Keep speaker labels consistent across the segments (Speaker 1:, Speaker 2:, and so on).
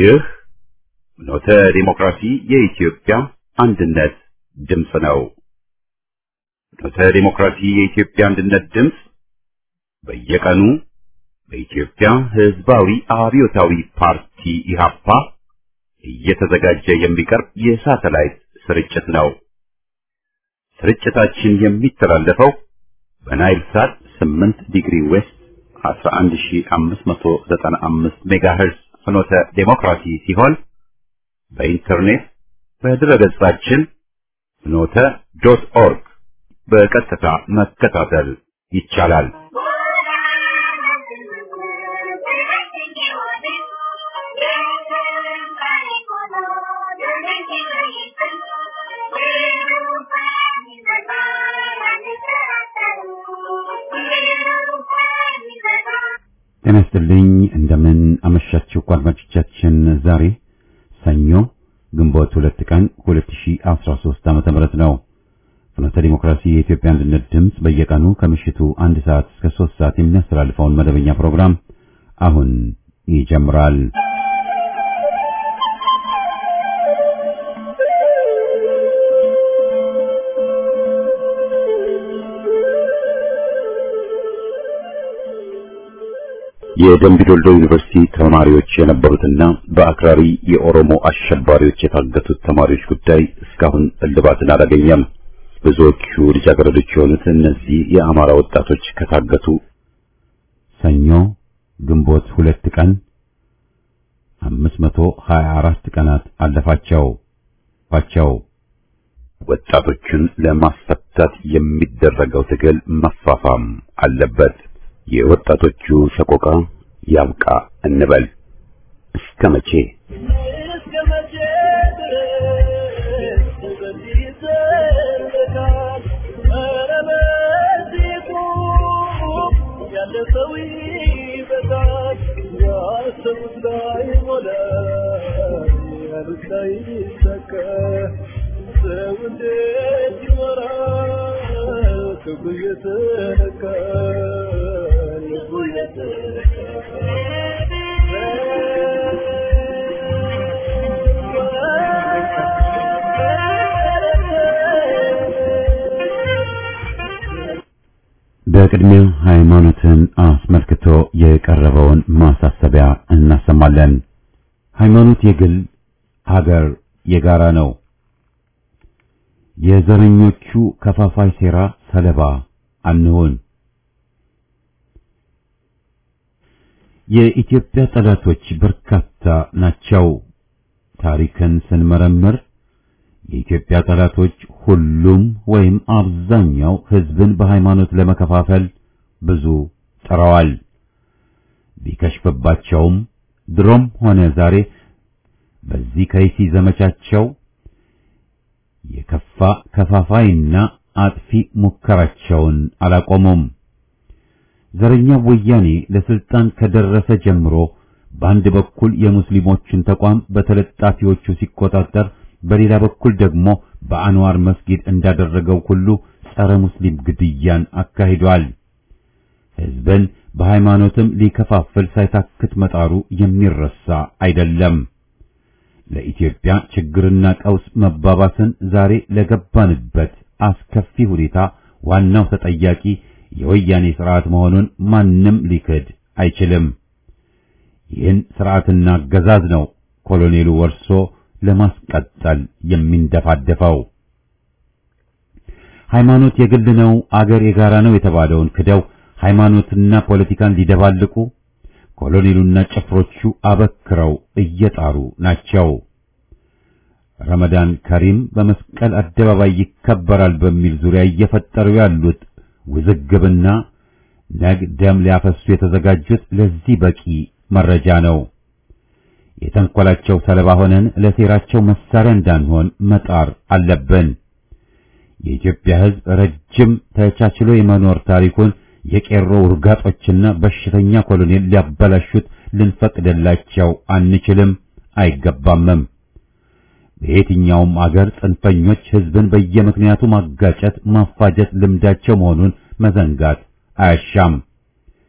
Speaker 1: ይህ ኖተ ዲሞክራሲ የኢትዮጵያ አንድነት ድምፅ ነው። ኖተ ዲሞክራሲ የኢትዮጵያ አንድነት ድምፅ በየቀኑ በኢትዮጵያ ሕዝባዊ አብዮታዊ ፓርቲ ኢህአፓ እየተዘጋጀ የሚቀርብ የሳተላይት ስርጭት ነው። ስርጭታችን የሚተላለፈው በናይል ሳት 8 ዲግሪ ዌስት 11595 ሜጋሄርዝ ፍኖተ ዴሞክራሲ ሲሆን በኢንተርኔት በድረገጻችን ፍኖተ ዶት ኦርግ በቀጥታ መከታተል ይቻላል። ጤና ይስጥልኝ። እንደምን አመሻችሁ አድማጮቻችን። ዛሬ ሰኞ ግንቦት ሁለት ቀን 2013 ዓመተ ምህረት ነው። ፍኖተ ዲሞክራሲ የኢትዮጵያ አንድነት ድምፅ በየቀኑ ከምሽቱ አንድ ሰዓት እስከ ሶስት ሰዓት የሚያስተላልፈውን መደበኛ ፕሮግራም አሁን ይጀምራል። የደምቢዶልዶ ዩኒቨርሲቲ ተማሪዎች የነበሩትና በአክራሪ የኦሮሞ አሸባሪዎች የታገቱት ተማሪዎች ጉዳይ እስካሁን እልባትን አላገኘም። ብዙዎቹ ልጃገረዶች የሆኑት እነዚህ የአማራ ወጣቶች ከታገቱ ሰኞ ግንቦት ሁለት ቀን 524 ቀናት አለፋቸው ፋቸው ወጣቶቹን ለማስፈታት የሚደረገው ትግል መፋፋም አለበት። የወጣቶቹ ሰቆቃ ያብቃ እንበል። እስከ መቼ በቅድሚያ ሃይማኖትን አስመልክቶ የቀረበውን ማሳሰቢያ እናሰማለን። ሃይማኖት የግል ሀገር የጋራ ነው። የዘረኞቹ ከፋፋይ ሴራ ሰለባ አንሆን። የኢትዮጵያ ጠላቶች በርካታ ናቸው። ታሪክን ስንመረምር የኢትዮጵያ ጠላቶች ሁሉም ወይም አብዛኛው ሕዝብን በሃይማኖት ለመከፋፈል ብዙ ጥረዋል። ቢከሽፍባቸውም ድሮም ሆነ ዛሬ በዚህ ከይሲ ዘመቻቸው የከፋ ከፋፋይና አጥፊ ሙከራቸውን አላቆሙም። ዘረኛው ወያኔ ለስልጣን ከደረሰ ጀምሮ በአንድ በኩል የሙስሊሞችን ተቋም በተለጣፊዎቹ ሲቆጣጠር በሌላ በኩል ደግሞ በአንዋር መስጊድ እንዳደረገው ሁሉ ጸረ ሙስሊም ግድያን አካሂዷል። ሕዝብን በሃይማኖትም ሊከፋፍል ሳይታክት መጣሩ የሚረሳ አይደለም። ለኢትዮጵያ ችግርና ቀውስ መባባስን ዛሬ ለገባንበት አስከፊ ሁኔታ ዋናው ተጠያቂ የወያኔ ስርዓት መሆኑን ማንም ሊክድ አይችልም። ይህን ስርዓትና አገዛዝ ነው ኮሎኔሉ ወርሶ ለማስቀጠል የሚንደፋደፈው። ሃይማኖት የግል ነው፣ አገር የጋራ ነው የተባለውን ክደው ሃይማኖትና ፖለቲካን ሊደባልቁ ኮሎኔሉና ጭፍሮቹ አበክረው እየጣሩ ናቸው። ረመዳን ከሪም በመስቀል አደባባይ ይከበራል በሚል ዙሪያ እየፈጠሩ ያሉት ውዝግብና ነግ ደም ሊያፈሱ የተዘጋጁት ለዚህ በቂ መረጃ ነው። የተንኮላቸው ሰለባ ሆነን ለሴራቸው መሳሪያ እንዳንሆን መጣር አለብን። የኢትዮጵያ ሕዝብ ረጅም ተቻችሎ የመኖር ታሪኩን የቄሮ ውርጋጦችና በሽተኛ ኮሎኔል ሊያበላሹት ልንፈቅድላቸው አንችልም፣ አይገባምም። በየትኛውም አገር ጽንፈኞች ሕዝብን በየምክንያቱ ማጋጨት፣ ማፋጀት ልምዳቸው መሆኑን መዘንጋት አያሻም።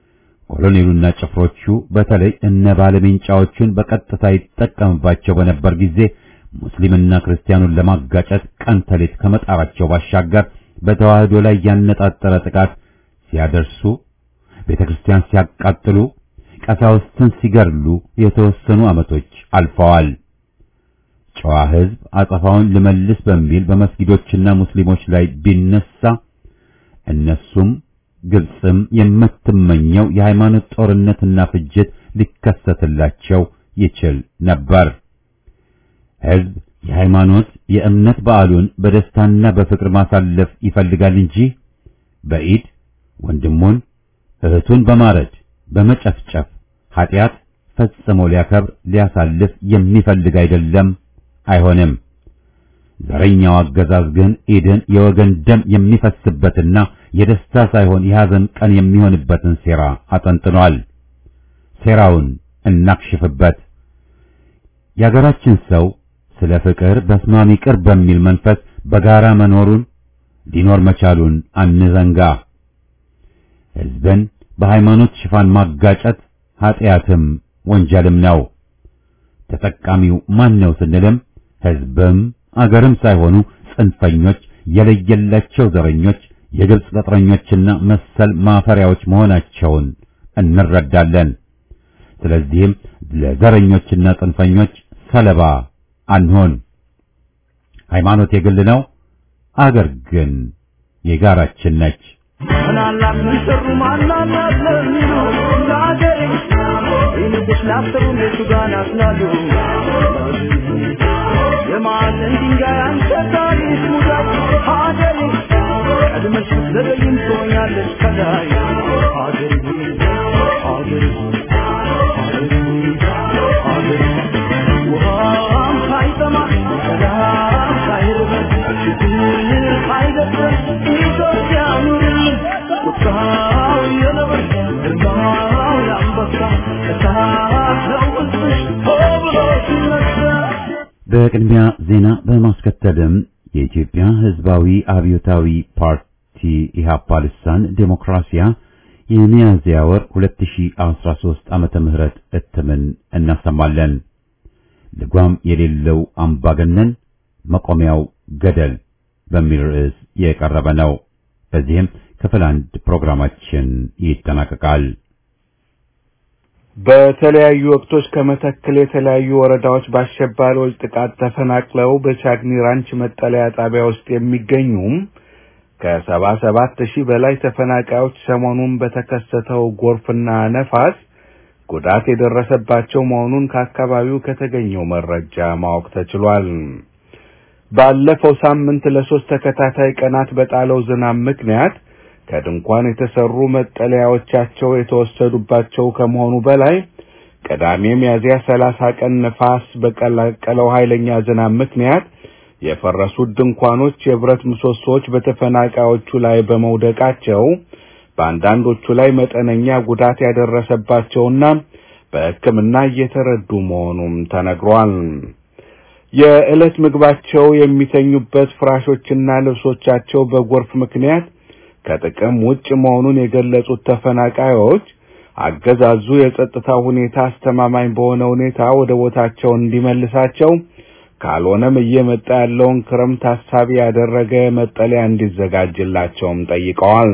Speaker 1: ኮሎኔሉና ጭፍሮቹ በተለይ እነ ባለሜንጫዎቹን በቀጥታ ይጠቀምባቸው በነበር ጊዜ ሙስሊምና ክርስቲያኑን ለማጋጨት ቀን ተሌት ከመጣራቸው ባሻገር በተዋህዶ ላይ ያነጣጠረ ጥቃት ሲያደርሱ፣ ቤተ ክርስቲያን ሲያቃጥሉ፣ ቀሳውስትን ሲገድሉ የተወሰኑ ዓመቶች አልፈዋል። ጨዋ ሕዝብ አጸፋውን ልመልስ በሚል በመስጊዶችና ሙስሊሞች ላይ ቢነሳ እነሱም ግብፅም የምትመኘው የሃይማኖት ጦርነትና ፍጅት ሊከሰትላቸው ይችል ነበር። ሕዝብ የሃይማኖት የእምነት በዓሉን በደስታና በፍቅር ማሳለፍ ይፈልጋል እንጂ በኢድ ወንድሙን እህቱን በማረድ በመጨፍጨፍ ኃጢአት ፈጽሞ ሊያከብር ሊያሳልፍ የሚፈልግ አይደለም፣ አይሆንም። ዘረኛው አገዛዝ ግን ኢድን የወገን ደም የሚፈስበትና የደስታ ሳይሆን የሐዘን ቀን የሚሆንበትን ሴራ አጠንጥኗል። ሴራውን እናክሽፍበት። የአገራችን ሰው ስለ ፍቅር በስማሚ ቅር በሚል መንፈስ በጋራ መኖሩን ሊኖር መቻሉን አንዘንጋ። ሕዝብን በሃይማኖት ሽፋን ማጋጨት ኀጢአትም ወንጀልም ነው። ተጠቃሚው ማን ነው ስንልም ሕዝብም አገርም ሳይሆኑ ጽንፈኞች፣ የለየላቸው ዘረኞች፣ የግብፅ ቅጥረኞችና መሰል ማፈሪያዎች መሆናቸውን እንረዳለን። ስለዚህም ለዘረኞችና ጽንፈኞች ሰለባ አንሆን። ሃይማኖት የግል ነው፣ አገር ግን የጋራችን ነች።
Speaker 2: ምናላት ምን ሰሩ ማናላት ለሚሉ ለአገሬ ይልቅሽ ላሰሩ እነሱ ጋር ናስላሉ የማዕዘን ድንጋይ አንተ ታሪክ ሙዳይ ሀገሬ ቀድመሽ ብትዘገይም ትሆኛለሽ ከላይ ሀገሬ ሀገሬ ሀገሬ ውሃም ሳይጠማ ሰላም ሳይርበን ችግር ሳይደፍረን ኢትዮጵያ ኑርልን ቁጣው የነብር ግርማው የአንበሳ እሳት ነው ውስጥሽ ሆ ብሎ ሲነሳ
Speaker 1: በቅድሚያ ዜና በማስከተልም የኢትዮጵያ ሕዝባዊ አብዮታዊ ፓርቲ ኢህአፓ ልሳን ዴሞክራሲያ የሚያዝያ ወር 2013 ዓመተ ምህረት እትምን እናሰማለን። ልጓም የሌለው አምባገነን መቆሚያው ገደል በሚል ርዕስ የቀረበ ነው። በዚህም ክፍል አንድ ፕሮግራማችን ይጠናቀቃል።
Speaker 3: በተለያዩ ወቅቶች ከመተከል የተለያዩ ወረዳዎች በአሸባሪዎች ጥቃት ተፈናቅለው በቻግኒ ራንች መጠለያ ጣቢያ ውስጥ የሚገኙም ከሰባ ሰባት ሺህ በላይ ተፈናቃዮች ሰሞኑን በተከሰተው ጎርፍና ነፋስ ጉዳት የደረሰባቸው መሆኑን ከአካባቢው ከተገኘው መረጃ ማወቅ ተችሏል። ባለፈው ሳምንት ለሶስት ተከታታይ ቀናት በጣለው ዝናብ ምክንያት ከድንኳን የተሰሩ መጠለያዎቻቸው የተወሰዱባቸው ከመሆኑ በላይ ቅዳሜ ሚያዝያ ሰላሳ ቀን ነፋስ በቀላቀለው ኃይለኛ ዝናብ ምክንያት የፈረሱት ድንኳኖች የብረት ምሰሶዎች በተፈናቃዮቹ ላይ በመውደቃቸው በአንዳንዶቹ ላይ መጠነኛ ጉዳት ያደረሰባቸውና በሕክምና እየተረዱ መሆኑም ተነግሯል። የዕለት ምግባቸው የሚተኙበት ፍራሾችና ልብሶቻቸው በጎርፍ ምክንያት ከጥቅም ውጭ መሆኑን የገለጹት ተፈናቃዮች አገዛዙ የጸጥታ ሁኔታ አስተማማኝ በሆነ ሁኔታ ወደ ቦታቸው እንዲመልሳቸው ካልሆነም እየመጣ ያለውን ክረምት ታሳቢ ያደረገ መጠለያ እንዲዘጋጅላቸውም ጠይቀዋል።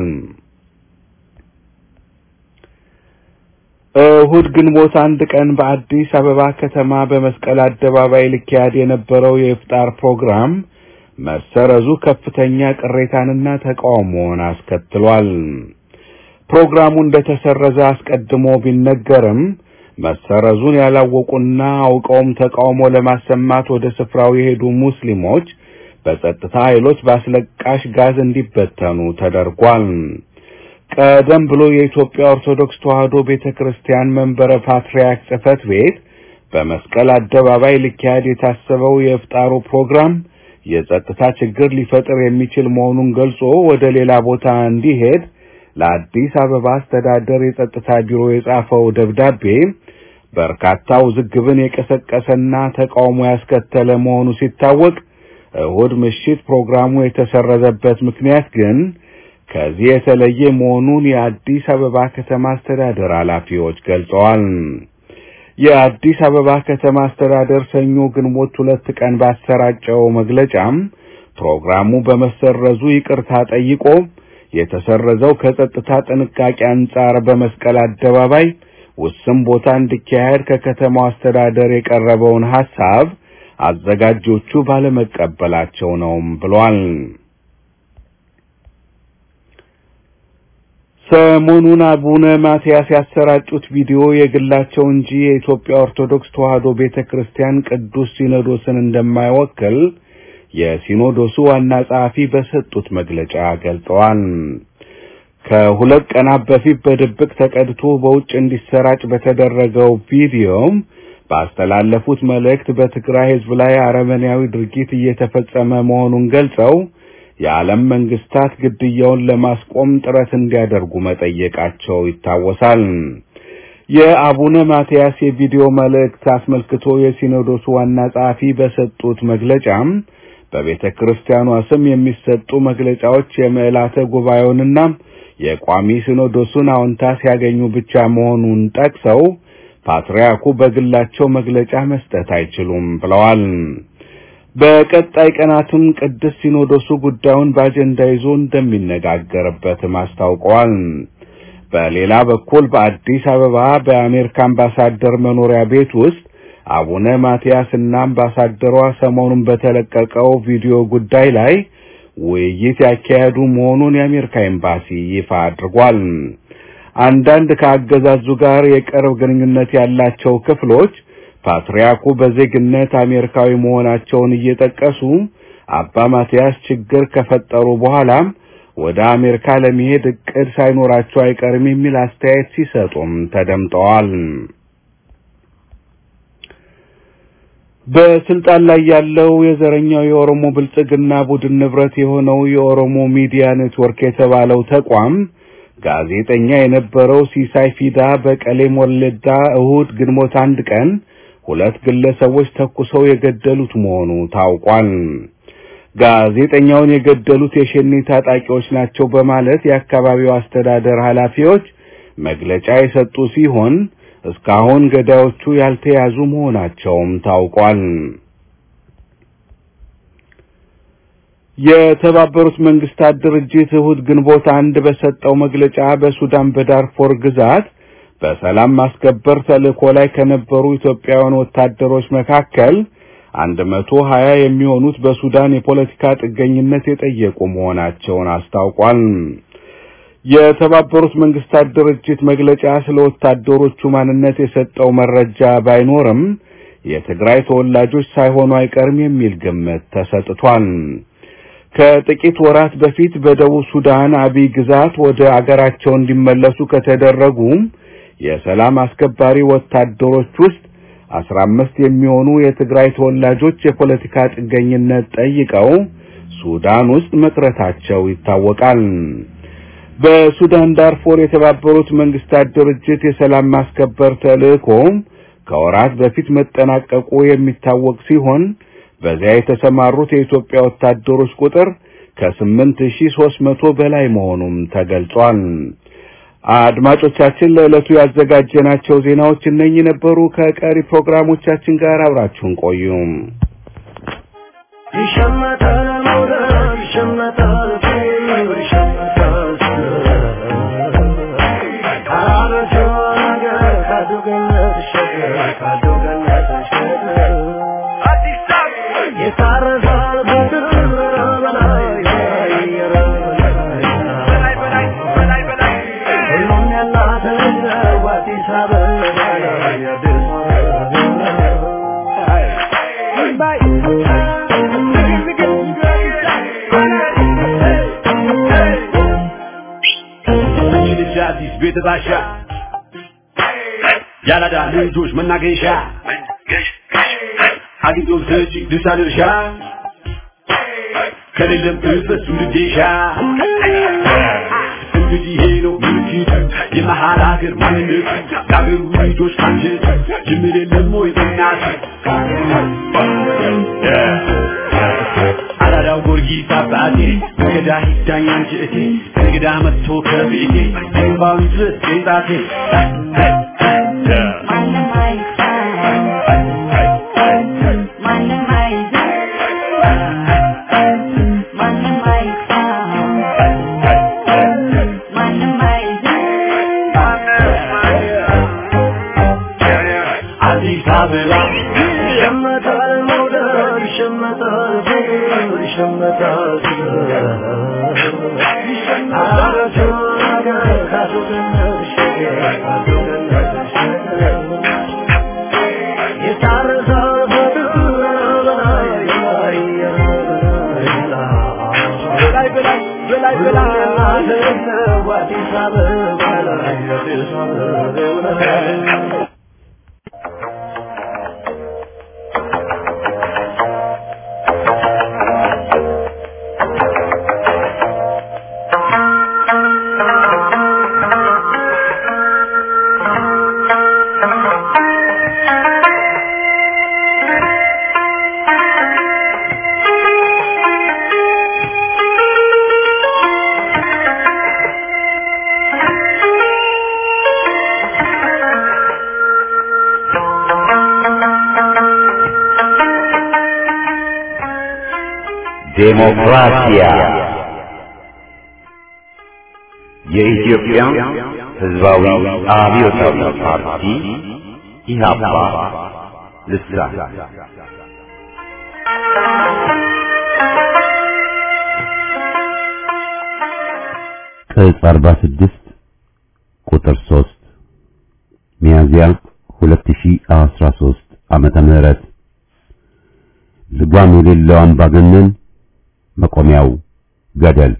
Speaker 3: እሁድ ግንቦት አንድ ቀን በአዲስ አበባ ከተማ በመስቀል አደባባይ ሊካሄድ የነበረው የኢፍጣር ፕሮግራም መሰረዙ ከፍተኛ ቅሬታንና ተቃውሞን አስከትሏል። ፕሮግራሙ እንደተሰረዘ አስቀድሞ ቢነገርም መሰረዙን ያላወቁና አውቀውም ተቃውሞ ለማሰማት ወደ ስፍራው የሄዱ ሙስሊሞች በጸጥታ ኃይሎች በአስለቃሽ ጋዝ እንዲበተኑ ተደርጓል። ቀደም ብሎ የኢትዮጵያ ኦርቶዶክስ ተዋሕዶ ቤተ ክርስቲያን መንበረ ፓትርያርክ ጽሕፈት ቤት በመስቀል አደባባይ ሊካሄድ የታሰበው የኢፍጣሩ ፕሮግራም የጸጥታ ችግር ሊፈጥር የሚችል መሆኑን ገልጾ ወደ ሌላ ቦታ እንዲሄድ ለአዲስ አበባ አስተዳደር የጸጥታ ቢሮ የጻፈው ደብዳቤ በርካታ ውዝግብን የቀሰቀሰና ተቃውሞ ያስከተለ መሆኑ ሲታወቅ እሁድ ምሽት ፕሮግራሙ የተሰረዘበት ምክንያት ግን ከዚህ የተለየ መሆኑን የአዲስ አበባ ከተማ አስተዳደር ኃላፊዎች ገልጸዋል። የአዲስ አበባ ከተማ አስተዳደር ሰኞ ግንቦት ሁለት ቀን ባሰራጨው መግለጫም ፕሮግራሙ በመሰረዙ ይቅርታ ጠይቆ የተሰረዘው ከጸጥታ ጥንቃቄ አንጻር በመስቀል አደባባይ ውስን ቦታ እንዲካሄድ ከከተማው አስተዳደር የቀረበውን ሐሳብ አዘጋጆቹ ባለመቀበላቸው ነው ብሏል። ሰሞኑን አቡነ ማትያስ ያሰራጩት ቪዲዮ የግላቸው እንጂ የኢትዮጵያ ኦርቶዶክስ ተዋሕዶ ቤተክርስቲያን ቅዱስ ሲኖዶስን እንደማይወክል የሲኖዶሱ ዋና ጸሐፊ በሰጡት መግለጫ ገልጸዋል። ከሁለት ቀናት በፊት በድብቅ ተቀድቶ በውጭ እንዲሰራጭ በተደረገው ቪዲዮም ባስተላለፉት መልእክት በትግራይ ሕዝብ ላይ አረመኔያዊ ድርጊት እየተፈጸመ መሆኑን ገልጸው የዓለም መንግስታት ግድያውን ለማስቆም ጥረት እንዲያደርጉ መጠየቃቸው ይታወሳል። የአቡነ ማትያስ የቪዲዮ መልእክት አስመልክቶ የሲኖዶሱ ዋና ጸሐፊ በሰጡት መግለጫም በቤተ ክርስቲያኗ ስም የሚሰጡ መግለጫዎች የምዕላተ ጉባኤውንና የቋሚ ሲኖዶሱን አዎንታ ሲያገኙ ብቻ መሆኑን ጠቅሰው ፓትርያርኩ በግላቸው መግለጫ መስጠት አይችሉም ብለዋል። በቀጣይ ቀናትም ቅዱስ ሲኖዶሱ ጉዳዩን በአጀንዳ ይዞ እንደሚነጋገርበትም አስታውቀዋል። በሌላ በኩል በአዲስ አበባ በአሜሪካ አምባሳደር መኖሪያ ቤት ውስጥ አቡነ ማትያስ እና አምባሳደሯ ሰሞኑን በተለቀቀው ቪዲዮ ጉዳይ ላይ ውይይት ያካሄዱ መሆኑን የአሜሪካ ኤምባሲ ይፋ አድርጓል። አንዳንድ ከአገዛዙ ጋር የቅርብ ግንኙነት ያላቸው ክፍሎች ፓትርያርኩ በዜግነት አሜሪካዊ መሆናቸውን እየጠቀሱ አባ ማትያስ ችግር ከፈጠሩ በኋላም ወደ አሜሪካ ለመሄድ እቅድ ሳይኖራቸው አይቀርም የሚል አስተያየት ሲሰጡም ተደምጠዋል። በስልጣን ላይ ያለው የዘረኛው የኦሮሞ ብልጽግና ቡድን ንብረት የሆነው የኦሮሞ ሚዲያ ኔትወርክ የተባለው ተቋም ጋዜጠኛ የነበረው ሲሳይ ፊዳ በቀሌም ወለዳ እሁድ ግንቦት አንድ ቀን ሁለት ግለሰቦች ተኩሰው የገደሉት መሆኑ ታውቋል። ጋዜጠኛውን የገደሉት የሸኔ ታጣቂዎች ናቸው በማለት የአካባቢው አስተዳደር ኃላፊዎች መግለጫ የሰጡ ሲሆን እስካሁን ገዳዮቹ ያልተያዙ መሆናቸውም ታውቋል። የተባበሩት መንግስታት ድርጅት እሁድ ግንቦት አንድ በሰጠው መግለጫ በሱዳን በዳርፎር ግዛት በሰላም ማስከበር ተልእኮ ላይ ከነበሩ ኢትዮጵያውያን ወታደሮች መካከል አንድ መቶ ሀያ የሚሆኑት በሱዳን የፖለቲካ ጥገኝነት የጠየቁ መሆናቸውን አስታውቋል። የተባበሩት መንግስታት ድርጅት መግለጫ ስለ ወታደሮቹ ማንነት የሰጠው መረጃ ባይኖርም የትግራይ ተወላጆች ሳይሆኑ አይቀርም የሚል ግምት ተሰጥቷል። ከጥቂት ወራት በፊት በደቡብ ሱዳን አቢይ ግዛት ወደ አገራቸው እንዲመለሱ ከተደረጉ የሰላም አስከባሪ ወታደሮች ውስጥ አስራ አምስት የሚሆኑ የትግራይ ተወላጆች የፖለቲካ ጥገኝነት ጠይቀው ሱዳን ውስጥ መቅረታቸው ይታወቃል። በሱዳን ዳርፎር የተባበሩት መንግስታት ድርጅት የሰላም ማስከበር ተልእኮ ከወራት በፊት መጠናቀቁ የሚታወቅ ሲሆን በዚያ የተሰማሩት የኢትዮጵያ ወታደሮች ቁጥር ከስምንት ሺህ ሦስት መቶ በላይ መሆኑም ተገልጿል። አድማጮቻችን ለዕለቱ ያዘጋጀናቸው ዜናዎች እነኚህ ነበሩ። ከቀሪ ፕሮግራሞቻችን ጋር አብራችሁን ቆዩ።
Speaker 2: ይሸመታል መውደድ ይሸመታል ፍቅር ይሸመታል ካላበሰው ነገር ካዱ ገነት ይሸገር ካዱ ገነት ይሸገር የታረሳል ምድር በላይ በላይ በላይ ሁሉም ያላት ነው አዲስ አበባ የአዲስ
Speaker 4: ልጅ አዲስ ቤት ባሻ ያላዳ ልጆች መናገሻ አግኝቶ ሰጪ ድርሻ ድርሻ ከሌለም እበሱ ልዴሻ እንግዲህ ይሄ ነው ምልክቱ የመሀል ሀገር ማንነቱ የአገሩ ልጆች አንጀት ጅምር የለም ወይ በእናት አራዳው ጊዮርጊስ አባቴ እንግዳ ሂዳኝ አንቺ እቴ እንግዳ መጥቶ ከቤቴ ባዊ ድረስ ጌጣቴ
Speaker 5: ማንም አይሳይ ማንም አይዘን ማንም አይሳይ ማንም አይዘን
Speaker 4: አዲስ አበባ
Speaker 2: ይሸመታል መውደድ ይሸመታል ፍቅር ይሸመታል አረቱ ነገር ካሱገነሽ ካሱገነሽ የታረሰው ፍቅር በላይ በላይ በላይ በላይ በላይ አዲስ አበባ ላይ አዲስ አበባ ላይ
Speaker 1: ዴሞክራሲያ የኢትዮጵያ ሕዝባዊ አብዮታዊ ፓርቲ ኢህአፓ ልሳን ቅጽ 46 ቁጥር 3 ሚያዝያ 2013 ዓመተ ምህረት ልጓም የሌለው አምባገነን መቆሚያው ገደል።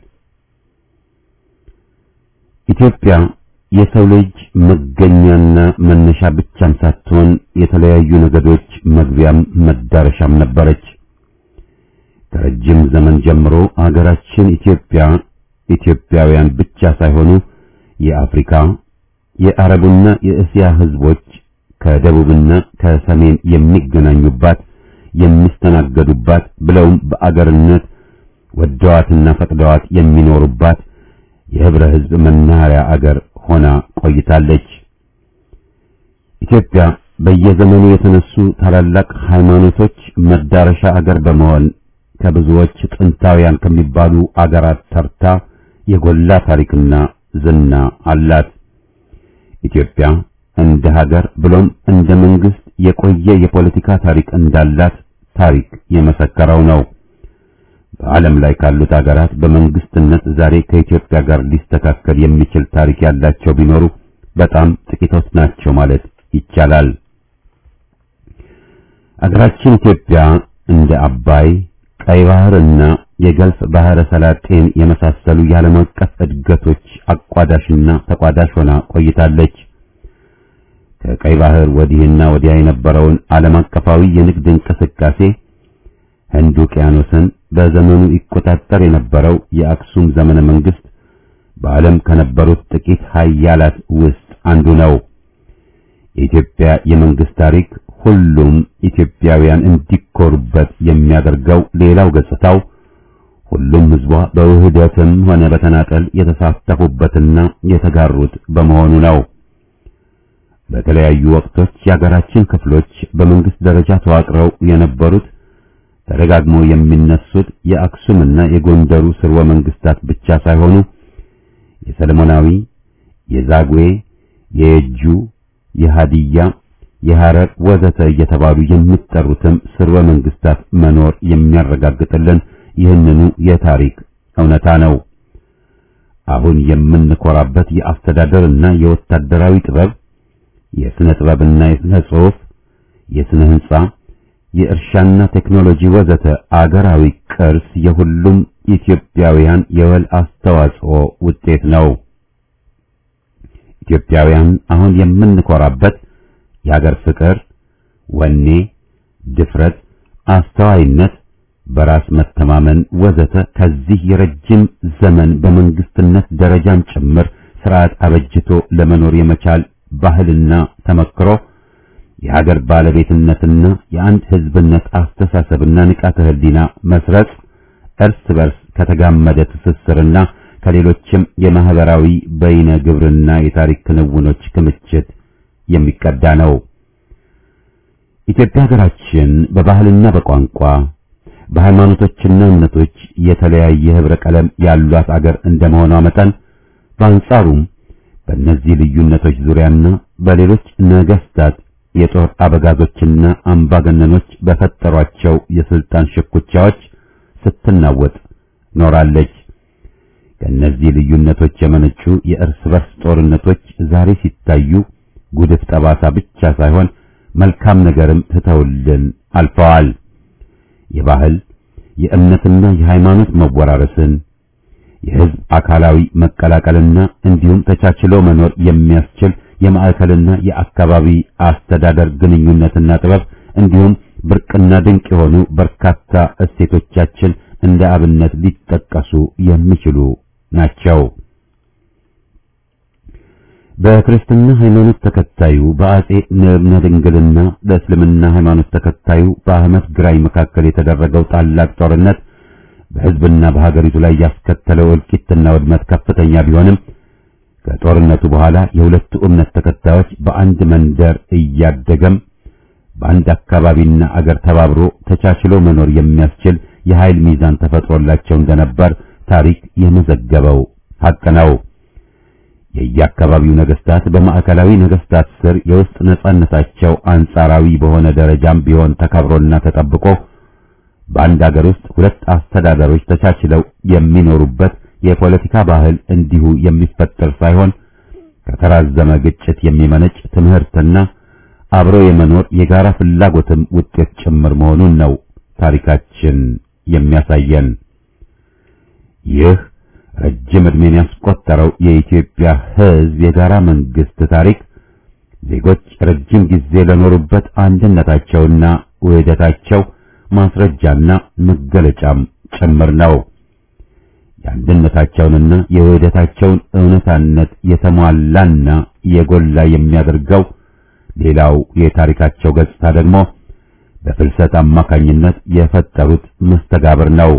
Speaker 1: ኢትዮጵያ የሰው ልጅ መገኛና መነሻ ብቻም ሳትሆን የተለያዩ ነገዶች መግቢያም መዳረሻም ነበረች። ከረጅም ዘመን ጀምሮ አገራችን ኢትዮጵያ ኢትዮጵያውያን ብቻ ሳይሆኑ የአፍሪካ የአረቡና የእስያ ህዝቦች ከደቡብና ከሰሜን የሚገናኙባት የሚስተናገዱባት ብለውም በአገርነት ወደዋትና ፈቅደዋት የሚኖሩባት የህብረ ህዝብ መናኸሪያ አገር ሆና ቆይታለች። ኢትዮጵያ በየዘመኑ የተነሱ ታላላቅ ሃይማኖቶች መዳረሻ አገር በመሆን ከብዙዎች ጥንታውያን ከሚባሉ አገራት ተርታ የጎላ ታሪክና ዝና አላት። ኢትዮጵያ እንደ ሀገር ብሎም እንደ መንግስት የቆየ የፖለቲካ ታሪክ እንዳላት ታሪክ የመሰከረው ነው። በዓለም ላይ ካሉት ሀገራት በመንግስትነት ዛሬ ከኢትዮጵያ ጋር ሊስተካከል የሚችል ታሪክ ያላቸው ቢኖሩ በጣም ጥቂቶች ናቸው ማለት ይቻላል። አገራችን ኢትዮጵያ እንደ አባይ፣ ቀይ ባህርና የገልፍ ባህረ ሰላጤን የመሳሰሉ የዓለም አቀፍ እድገቶች አቋዳሽና ተቋዳሽ ሆና ቆይታለች። ከቀይ ባህር ወዲህና ወዲያ የነበረውን ዓለም አቀፋዊ የንግድ እንቅስቃሴ ህንድ ውቅያኖስን በዘመኑ ይቆጣጠር የነበረው የአክሱም ዘመነ መንግስት በዓለም ከነበሩት ጥቂት ሀያላት ውስጥ አንዱ ነው። የኢትዮጵያ የመንግስት ታሪክ ሁሉም ኢትዮጵያውያን እንዲኮሩበት የሚያደርገው ሌላው ገጽታው ሁሉም ህዝቧ በውህደትም ሆነ በተናጠል የተሳተፉበትና የተጋሩት በመሆኑ ነው። በተለያዩ ወቅቶች የሀገራችን ክፍሎች በመንግስት ደረጃ ተዋቅረው የነበሩት ተደጋግሞ የሚነሱት የአክሱምና የጎንደሩ ስርወ መንግስታት ብቻ ሳይሆኑ የሰለሞናዊ፣ የዛጉዌ፣ የየጁ፣ የሃዲያ፣ የሐረር ወዘተ እየተባሉ የሚጠሩትም ስርወ መንግስታት መኖር የሚያረጋግጥልን ይህንኑ የታሪክ እውነታ ነው። አሁን የምንኮራበት የአስተዳደርና የወታደራዊ ጥበብ፣ የስነ ጥበብና የስነ ጽሑፍ፣ የስነ ህንጻ የእርሻና ቴክኖሎጂ ወዘተ አገራዊ ቅርስ የሁሉም ኢትዮጵያውያን የወል አስተዋጽኦ ውጤት ነው። ኢትዮጵያውያን አሁን የምንኮራበት የአገር ፍቅር፣ ወኔ፣ ድፍረት፣ አስተዋይነት፣ በራስ መተማመን ወዘተ ከዚህ የረጅም ዘመን በመንግስትነት ደረጃም ጭምር ስርዓት አበጅቶ ለመኖር የመቻል ባህልና ተመክሮ የሀገር ባለቤትነትና የአንድ ህዝብነት አስተሳሰብና ንቃተ ህሊና መስረጽ እርስ በርስ ከተጋመደ ትስስርና ከሌሎችም የማህበራዊ በይነ ግብርና የታሪክ ክንውኖች ክምችት የሚቀዳ ነው። ኢትዮጵያ ሀገራችን በባህልና በቋንቋ በሃይማኖቶችና እምነቶች የተለያየ ህብረ ቀለም ያሏት አገር እንደመሆኗ መጠን በአንጻሩም በእነዚህ ልዩነቶች ዙሪያና በሌሎች ነገስታት የጦር አበጋዞችና አምባገነኖች በፈጠሯቸው የስልጣን ሽኩቻዎች ስትናወጥ ኖራለች። ከእነዚህ ልዩነቶች የመነጩ የእርስ በርስ ጦርነቶች ዛሬ ሲታዩ ጉድፍ ጠባሳ ብቻ ሳይሆን መልካም ነገርም ትተውልን አልፈዋል። የባህል የእምነትና የሃይማኖት መወራረስን የህዝብ አካላዊ መቀላቀልና እንዲሁም ተቻችሎ መኖር የሚያስችል የማዕከልና የአካባቢ አስተዳደር ግንኙነትና ጥበብ እንዲሁም ብርቅና ድንቅ የሆኑ በርካታ እሴቶቻችን እንደ አብነት ሊጠቀሱ የሚችሉ ናቸው። በክርስትና ሃይማኖት ተከታዩ በአጼ ንብነ ድንግልና በእስልምና ሃይማኖት ተከታዩ በአህመድ ግራኝ መካከል የተደረገው ታላቅ ጦርነት በህዝብና በሀገሪቱ ላይ ያስከተለው እልቂትና ውድመት ከፍተኛ ቢሆንም ከጦርነቱ በኋላ የሁለቱ እምነት ተከታዮች በአንድ መንደር እያደገም በአንድ አካባቢና አገር ተባብሮ ተቻችሎ መኖር የሚያስችል የኃይል ሚዛን ተፈጥሮላቸው እንደነበር ታሪክ የመዘገበው ሐቅ ነው። የየአካባቢው ነገስታት በማዕከላዊ ነገስታት ስር የውስጥ ነጻነታቸው አንጻራዊ በሆነ ደረጃም ቢሆን ተከብሮና ተጠብቆ በአንድ አገር ውስጥ ሁለት አስተዳደሮች ተቻችለው የሚኖሩበት የፖለቲካ ባህል እንዲሁ የሚፈጠር ሳይሆን ከተራዘመ ግጭት የሚመነጭ ትምህርትና አብሮ የመኖር የጋራ ፍላጎትም ውጤት ጭምር መሆኑን ነው ታሪካችን የሚያሳየን። ይህ ረጅም ዕድሜን ያስቆጠረው የኢትዮጵያ ሕዝብ የጋራ መንግስት ታሪክ ዜጎች ረጅም ጊዜ ለኖሩበት አንድነታቸውና ውህደታቸው ማስረጃና መገለጫም ጭምር ነው። የአንድነታቸውንና የውህደታቸውን እውነታነት የተሟላና የጎላ የሚያደርገው ሌላው የታሪካቸው ገጽታ ደግሞ በፍልሰት አማካኝነት የፈጠሩት መስተጋብር ነው።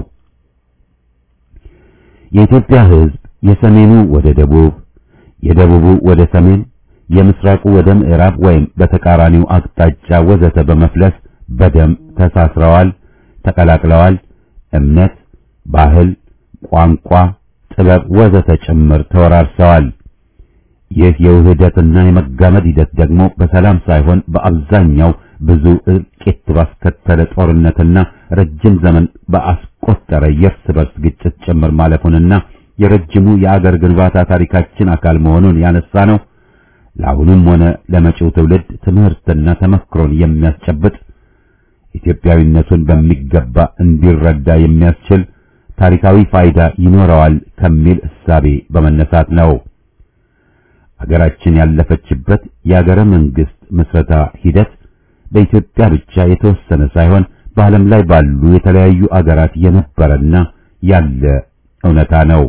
Speaker 1: የኢትዮጵያ ሕዝብ የሰሜኑ ወደ ደቡብ፣ የደቡቡ ወደ ሰሜን፣ የምስራቁ ወደ ምዕራብ ወይም በተቃራኒው አቅጣጫ ወዘተ በመፍለስ በደም ተሳስረዋል፣ ተቀላቅለዋል። እምነት፣ ባህል፣ ቋንቋ፣ ጥበብ ወዘተ ጭምር ተወራርሰዋል። ይህ የውህደትና የመጋመድ ሂደት ደግሞ በሰላም ሳይሆን በአብዛኛው ብዙ እልቂት ባስከተለ ጦርነትና ረጅም ዘመን በአስቆጠረ የእርስ በርስ ግጭት ጭምር ማለፉንና የረጅሙ የአገር ግንባታ ታሪካችን አካል መሆኑን ያነሳ ነው። ለአሁኑም ሆነ ለመጪው ትውልድ ትምህርትና ተመክሮን የሚያስጨብጥ ኢትዮጵያዊነቱን በሚገባ እንዲረዳ የሚያስችል ታሪካዊ ፋይዳ ይኖረዋል ከሚል እሳቤ በመነሳት ነው። አገራችን ያለፈችበት የአገረ መንግስት ምስረታ ሂደት በኢትዮጵያ ብቻ የተወሰነ ሳይሆን በዓለም ላይ ባሉ የተለያዩ አገራት የነበረና ያለ እውነታ ነው።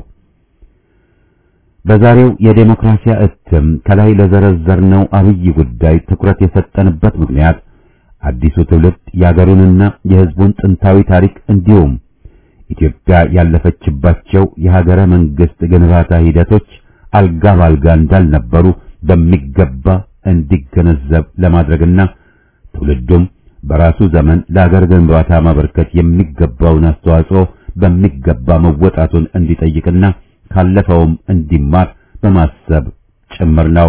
Speaker 1: በዛሬው የዴሞክራሲያ እትም ከላይ ለዘረዘርነው አብይ ጉዳይ ትኩረት የሰጠንበት ምክንያት አዲሱ ትውልድ የአገሩንና የሕዝቡን ጥንታዊ ታሪክ እንዲሁም ኢትዮጵያ ያለፈችባቸው የሀገረ መንግስት ግንባታ ሂደቶች አልጋ ባልጋ እንዳልነበሩ በሚገባ እንዲገነዘብ ለማድረግና ትውልዱም በራሱ ዘመን ለሀገር ግንባታ ማበርከት የሚገባውን አስተዋጽኦ በሚገባ መወጣቱን እንዲጠይቅና ካለፈውም እንዲማር በማሰብ ጭምር ነው።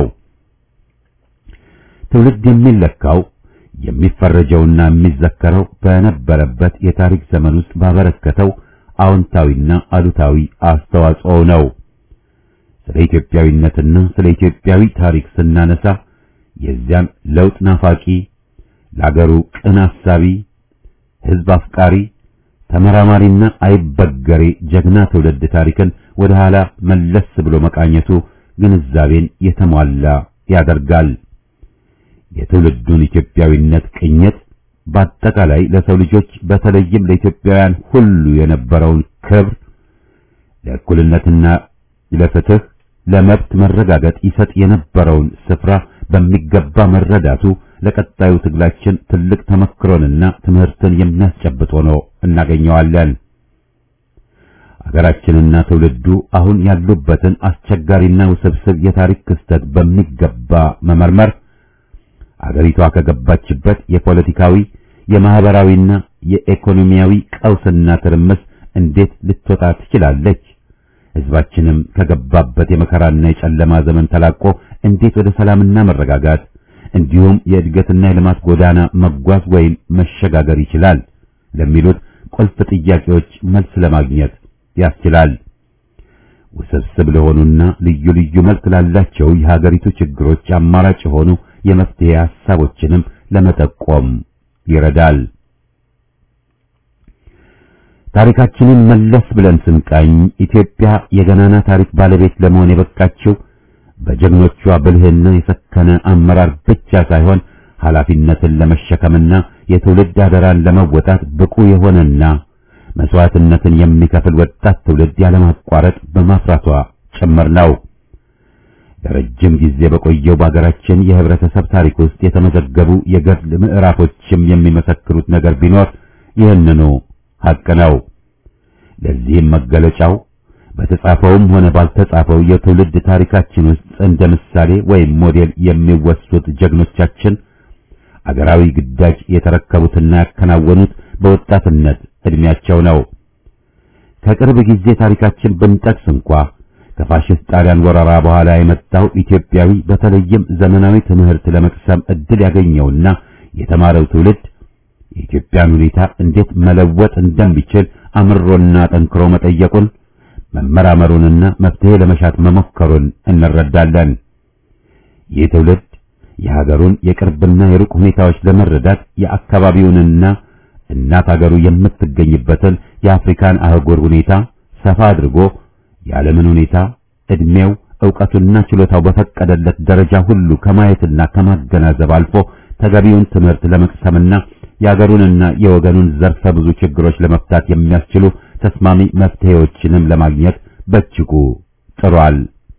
Speaker 1: ትውልድ የሚለካው የሚፈረጀውና የሚዘከረው በነበረበት የታሪክ ዘመን ውስጥ ባበረከተው አዎንታዊና አሉታዊ አስተዋጽኦ ነው። ስለ ኢትዮጵያዊነትና ስለ ኢትዮጵያዊ ታሪክ ስናነሳ የዚያን ለውጥ ናፋቂ፣ ለአገሩ ቅን አሳቢ፣ ሕዝብ አፍቃሪ፣ ተመራማሪና አይበገሬ ጀግና ትውልድ ታሪክን ወደ ኋላ መለስ ብሎ መቃኘቱ ግንዛቤን የተሟላ ያደርጋል። የትውልዱን ኢትዮጵያዊነት ቅኝት በአጠቃላይ ለሰው ልጆች በተለይም ለኢትዮጵያውያን ሁሉ የነበረውን ክብር ለእኩልነትና ለፍትህ ለመብት መረጋገጥ ይሰጥ የነበረውን ስፍራ በሚገባ መረዳቱ ለቀጣዩ ትግላችን ትልቅ ተመክሮንና ትምህርትን የሚያስጨብጥ ሆኖ እናገኘዋለን። አገራችንና ትውልዱ አሁን ያሉበትን አስቸጋሪና ውስብስብ የታሪክ ክስተት በሚገባ መመርመር አገሪቷ ከገባችበት የፖለቲካዊ የማህበራዊና የኢኮኖሚያዊ ቀውስና ትርምስ እንዴት ልትወጣ ትችላለች? ሕዝባችንም ከገባበት የመከራና የጨለማ ዘመን ተላቆ እንዴት ወደ ሰላምና መረጋጋት እንዲሁም የእድገትና የልማት ጎዳና መጓዝ ወይም መሸጋገር ይችላል ለሚሉት ቁልፍ ጥያቄዎች መልስ ለማግኘት ያስችላል። ውስብስብ ለሆኑና ልዩ ልዩ መልክ ላላቸው የሀገሪቱ ችግሮች አማራጭ የሆኑ የመፍትሄ ሐሳቦችንም ለመጠቆም ይረዳል። ታሪካችንን መለስ ብለን ስንቃኝ ኢትዮጵያ የገናና ታሪክ ባለቤት ለመሆን የበቃችው በጀግኖቿ ብልህና የሰከነ አመራር ብቻ ሳይሆን ኃላፊነትን ለመሸከምና የትውልድ አደራን ለመወጣት ብቁ የሆነና መስዋዕትነትን የሚከፍል ወጣት ትውልድ ያለማቋረጥ በማፍራቷ ጭምር ነው። ለረጅም ጊዜ በቆየው በሀገራችን የህብረተሰብ ታሪክ ውስጥ የተመዘገቡ የገድል ምዕራፎችም የሚመሰክሩት ነገር ቢኖር ይህንኑ ሐቅ ነው። ለዚህም መገለጫው በተጻፈውም ሆነ ባልተጻፈው የትውልድ ታሪካችን ውስጥ እንደ ምሳሌ ወይም ሞዴል የሚወሱት ጀግኖቻችን አገራዊ ግዳጅ የተረከቡትና ያከናወኑት በወጣትነት እድሜያቸው ነው። ከቅርብ ጊዜ ታሪካችን ብንጠቅስ እንኳ ከፋሽስት ጣሊያን ወረራ በኋላ የመጣው ኢትዮጵያዊ በተለይም ዘመናዊ ትምህርት ለመቅሰም እድል ያገኘውና የተማረው ትውልድ የኢትዮጵያን ሁኔታ እንዴት መለወጥ እንደሚችል አምሮና ጠንክሮ መጠየቁን መመራመሩንና መፍትሄ ለመሻት መሞከሩን እንረዳለን። ይህ ትውልድ የሀገሩን የቅርብና የሩቅ ሁኔታዎች ለመረዳት የአካባቢውንና እናት ሀገሩ የምትገኝበትን የአፍሪካን አህጉር ሁኔታ ሰፋ አድርጎ የዓለምን ሁኔታ ዕድሜው፣ ዕውቀቱና ችሎታው በፈቀደለት ደረጃ ሁሉ ከማየትና ከማገናዘብ አልፎ ተገቢውን ትምህርት ለመቅሰምና የአገሩንና የወገኑን ዘርፈ ብዙ ችግሮች ለመፍታት የሚያስችሉ ተስማሚ መፍትሄዎችንም ለማግኘት በእጅጉ ጥሯል።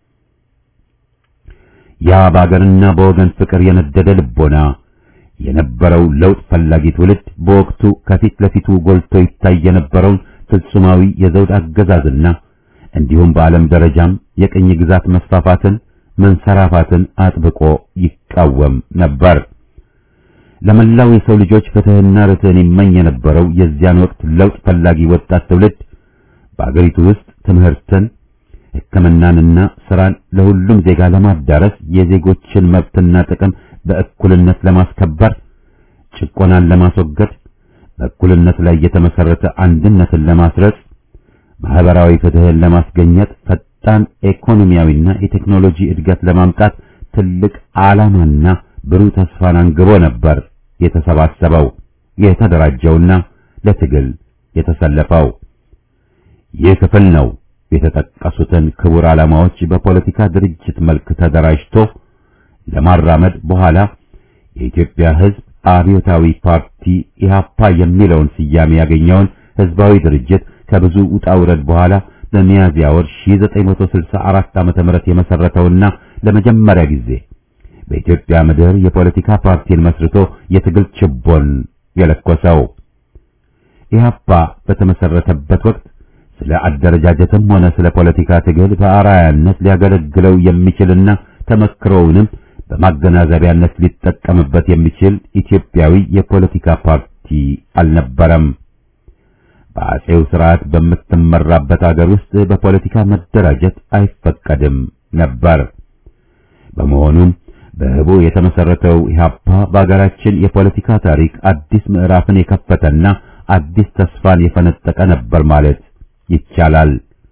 Speaker 1: ያ በአገርና በወገን ፍቅር የነደደ ልቦና የነበረው ለውጥ ፈላጊ ትውልድ በወቅቱ ከፊት ለፊቱ ጎልቶ ይታይ የነበረውን ፍጹማዊ የዘውድ አገዛዝና እንዲሁም በዓለም ደረጃም የቅኝ ግዛት መስፋፋትን መንሰራፋትን አጥብቆ ይቃወም ነበር። ለመላው የሰው ልጆች ፍትህና ርትዕን ይመኝ የነበረው የዚያን ወቅት ለውጥ ፈላጊ ወጣት ትውልድ በአገሪቱ ውስጥ ትምህርትን፣ ሕክምናንና ስራን ለሁሉም ዜጋ ለማዳረስ የዜጎችን መብትና ጥቅም በእኩልነት ለማስከበር ጭቆናን ለማስወገድ በእኩልነት ላይ የተመሰረተ አንድነትን ለማስረጽ ማህበራዊ ፍትህን ለማስገኘት ፈጣን ኢኮኖሚያዊና የቴክኖሎጂ እድገት ለማምጣት ትልቅ ዓላማና ብሩህ ተስፋን አንግቦ ነበር የተሰባሰበው የተደራጀውና ለትግል የተሰለፈው። ይህ ክፍል ነው የተጠቀሱትን ክቡር ዓላማዎች በፖለቲካ ድርጅት መልክ ተደራጅቶ ለማራመድ በኋላ የኢትዮጵያ ሕዝብ አብዮታዊ ፓርቲ ኢህአፓ የሚለውን ስያሜ ያገኘውን ህዝባዊ ድርጅት ከብዙ ውጣ ውረድ በኋላ በሚያዝያ ወር 1964 ዓመተ ምህረት የመሰረተውና ለመጀመሪያ ጊዜ በኢትዮጵያ ምድር የፖለቲካ ፓርቲን መስርቶ የትግል ችቦን የለኮሰው ኢህአፓ በተመሰረተበት ወቅት ስለ አደረጃጀትም ሆነ ስለ ፖለቲካ ትግል በአርአያነት ሊያገለግለው የሚችልና ተመክሮውንም በማገናዘቢያነት ሊጠቀምበት የሚችል ኢትዮጵያዊ የፖለቲካ ፓርቲ አልነበረም። በአጼው ስርዓት በምትመራበት አገር ውስጥ በፖለቲካ መደራጀት አይፈቀድም ነበር። በመሆኑም በህቡ የተመሰረተው ኢህአፓ በአገራችን የፖለቲካ ታሪክ አዲስ ምዕራፍን የከፈተና አዲስ ተስፋን የፈነጠቀ ነበር ማለት ይቻላል።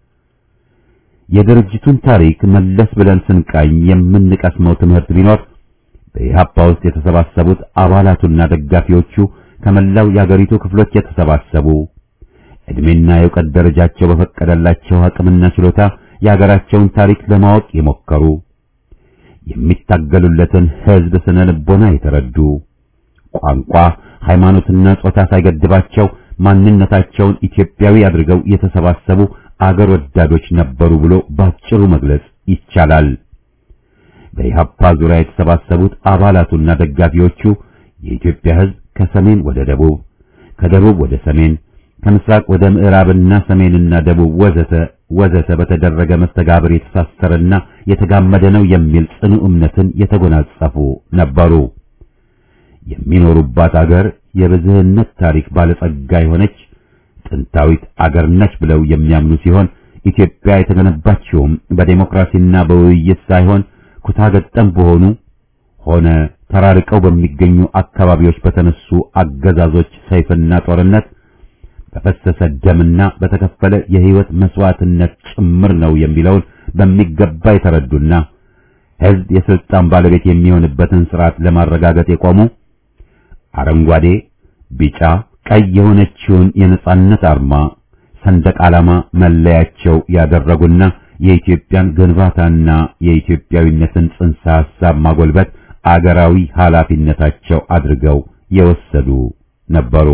Speaker 1: የድርጅቱን ታሪክ መለስ ብለን ስንቃኝ የምንቀስመው ትምህርት ቢኖር በኢህአፓ ውስጥ የተሰባሰቡት አባላቱና ደጋፊዎቹ ከመላው የአገሪቱ ክፍሎች የተሰባሰቡ እድሜና የእውቀት ደረጃቸው በፈቀደላቸው አቅምና ችሎታ የአገራቸውን ታሪክ ለማወቅ የሞከሩ የሚታገሉለትን ህዝብ ስነ ልቦና የተረዱ ቋንቋ፣ ሃይማኖትና ጾታ ሳይገድባቸው ማንነታቸውን ኢትዮጵያዊ አድርገው የተሰባሰቡ አገር ወዳዶች ነበሩ ብሎ ባጭሩ መግለጽ ይቻላል። በኢህአፓ ዙሪያ የተሰባሰቡት አባላቱና ደጋፊዎቹ የኢትዮጵያ ህዝብ ከሰሜን ወደ ደቡብ፣ ከደቡብ ወደ ሰሜን፣ ከምስራቅ ወደ ምዕራብና ሰሜንና ደቡብ ወዘተ ወዘተ በተደረገ መስተጋብር የተሳሰረና የተጋመደ ነው የሚል ጽኑ እምነትን የተጎናጸፉ ነበሩ። የሚኖሩባት አገር የብዝህነት ታሪክ ባለጸጋ የሆነች ጥንታዊት አገር ነች ብለው የሚያምኑ ሲሆን ኢትዮጵያ የተገነባችውም በዴሞክራሲና በውይይት ሳይሆን ኩታገጠም በሆኑ ሆነ ተራርቀው በሚገኙ አካባቢዎች በተነሱ አገዛዞች ሰይፍና ጦርነት በፈሰሰ ደምና በተከፈለ የህይወት መስዋዕትነት ጭምር ነው የሚለውን በሚገባ የተረዱና ህዝብ የስልጣን ባለቤት የሚሆንበትን ስርዓት ለማረጋገጥ የቆሙ አረንጓዴ፣ ቢጫ፣ ቀይ የሆነችውን የነጻነት አርማ ሰንደቅ ዓላማ መለያቸው ያደረጉና የኢትዮጵያን ግንባታና የኢትዮጵያዊነትን ጽንሰ ሐሳብ ማጎልበት አገራዊ ኃላፊነታቸው አድርገው የወሰዱ ነበሩ።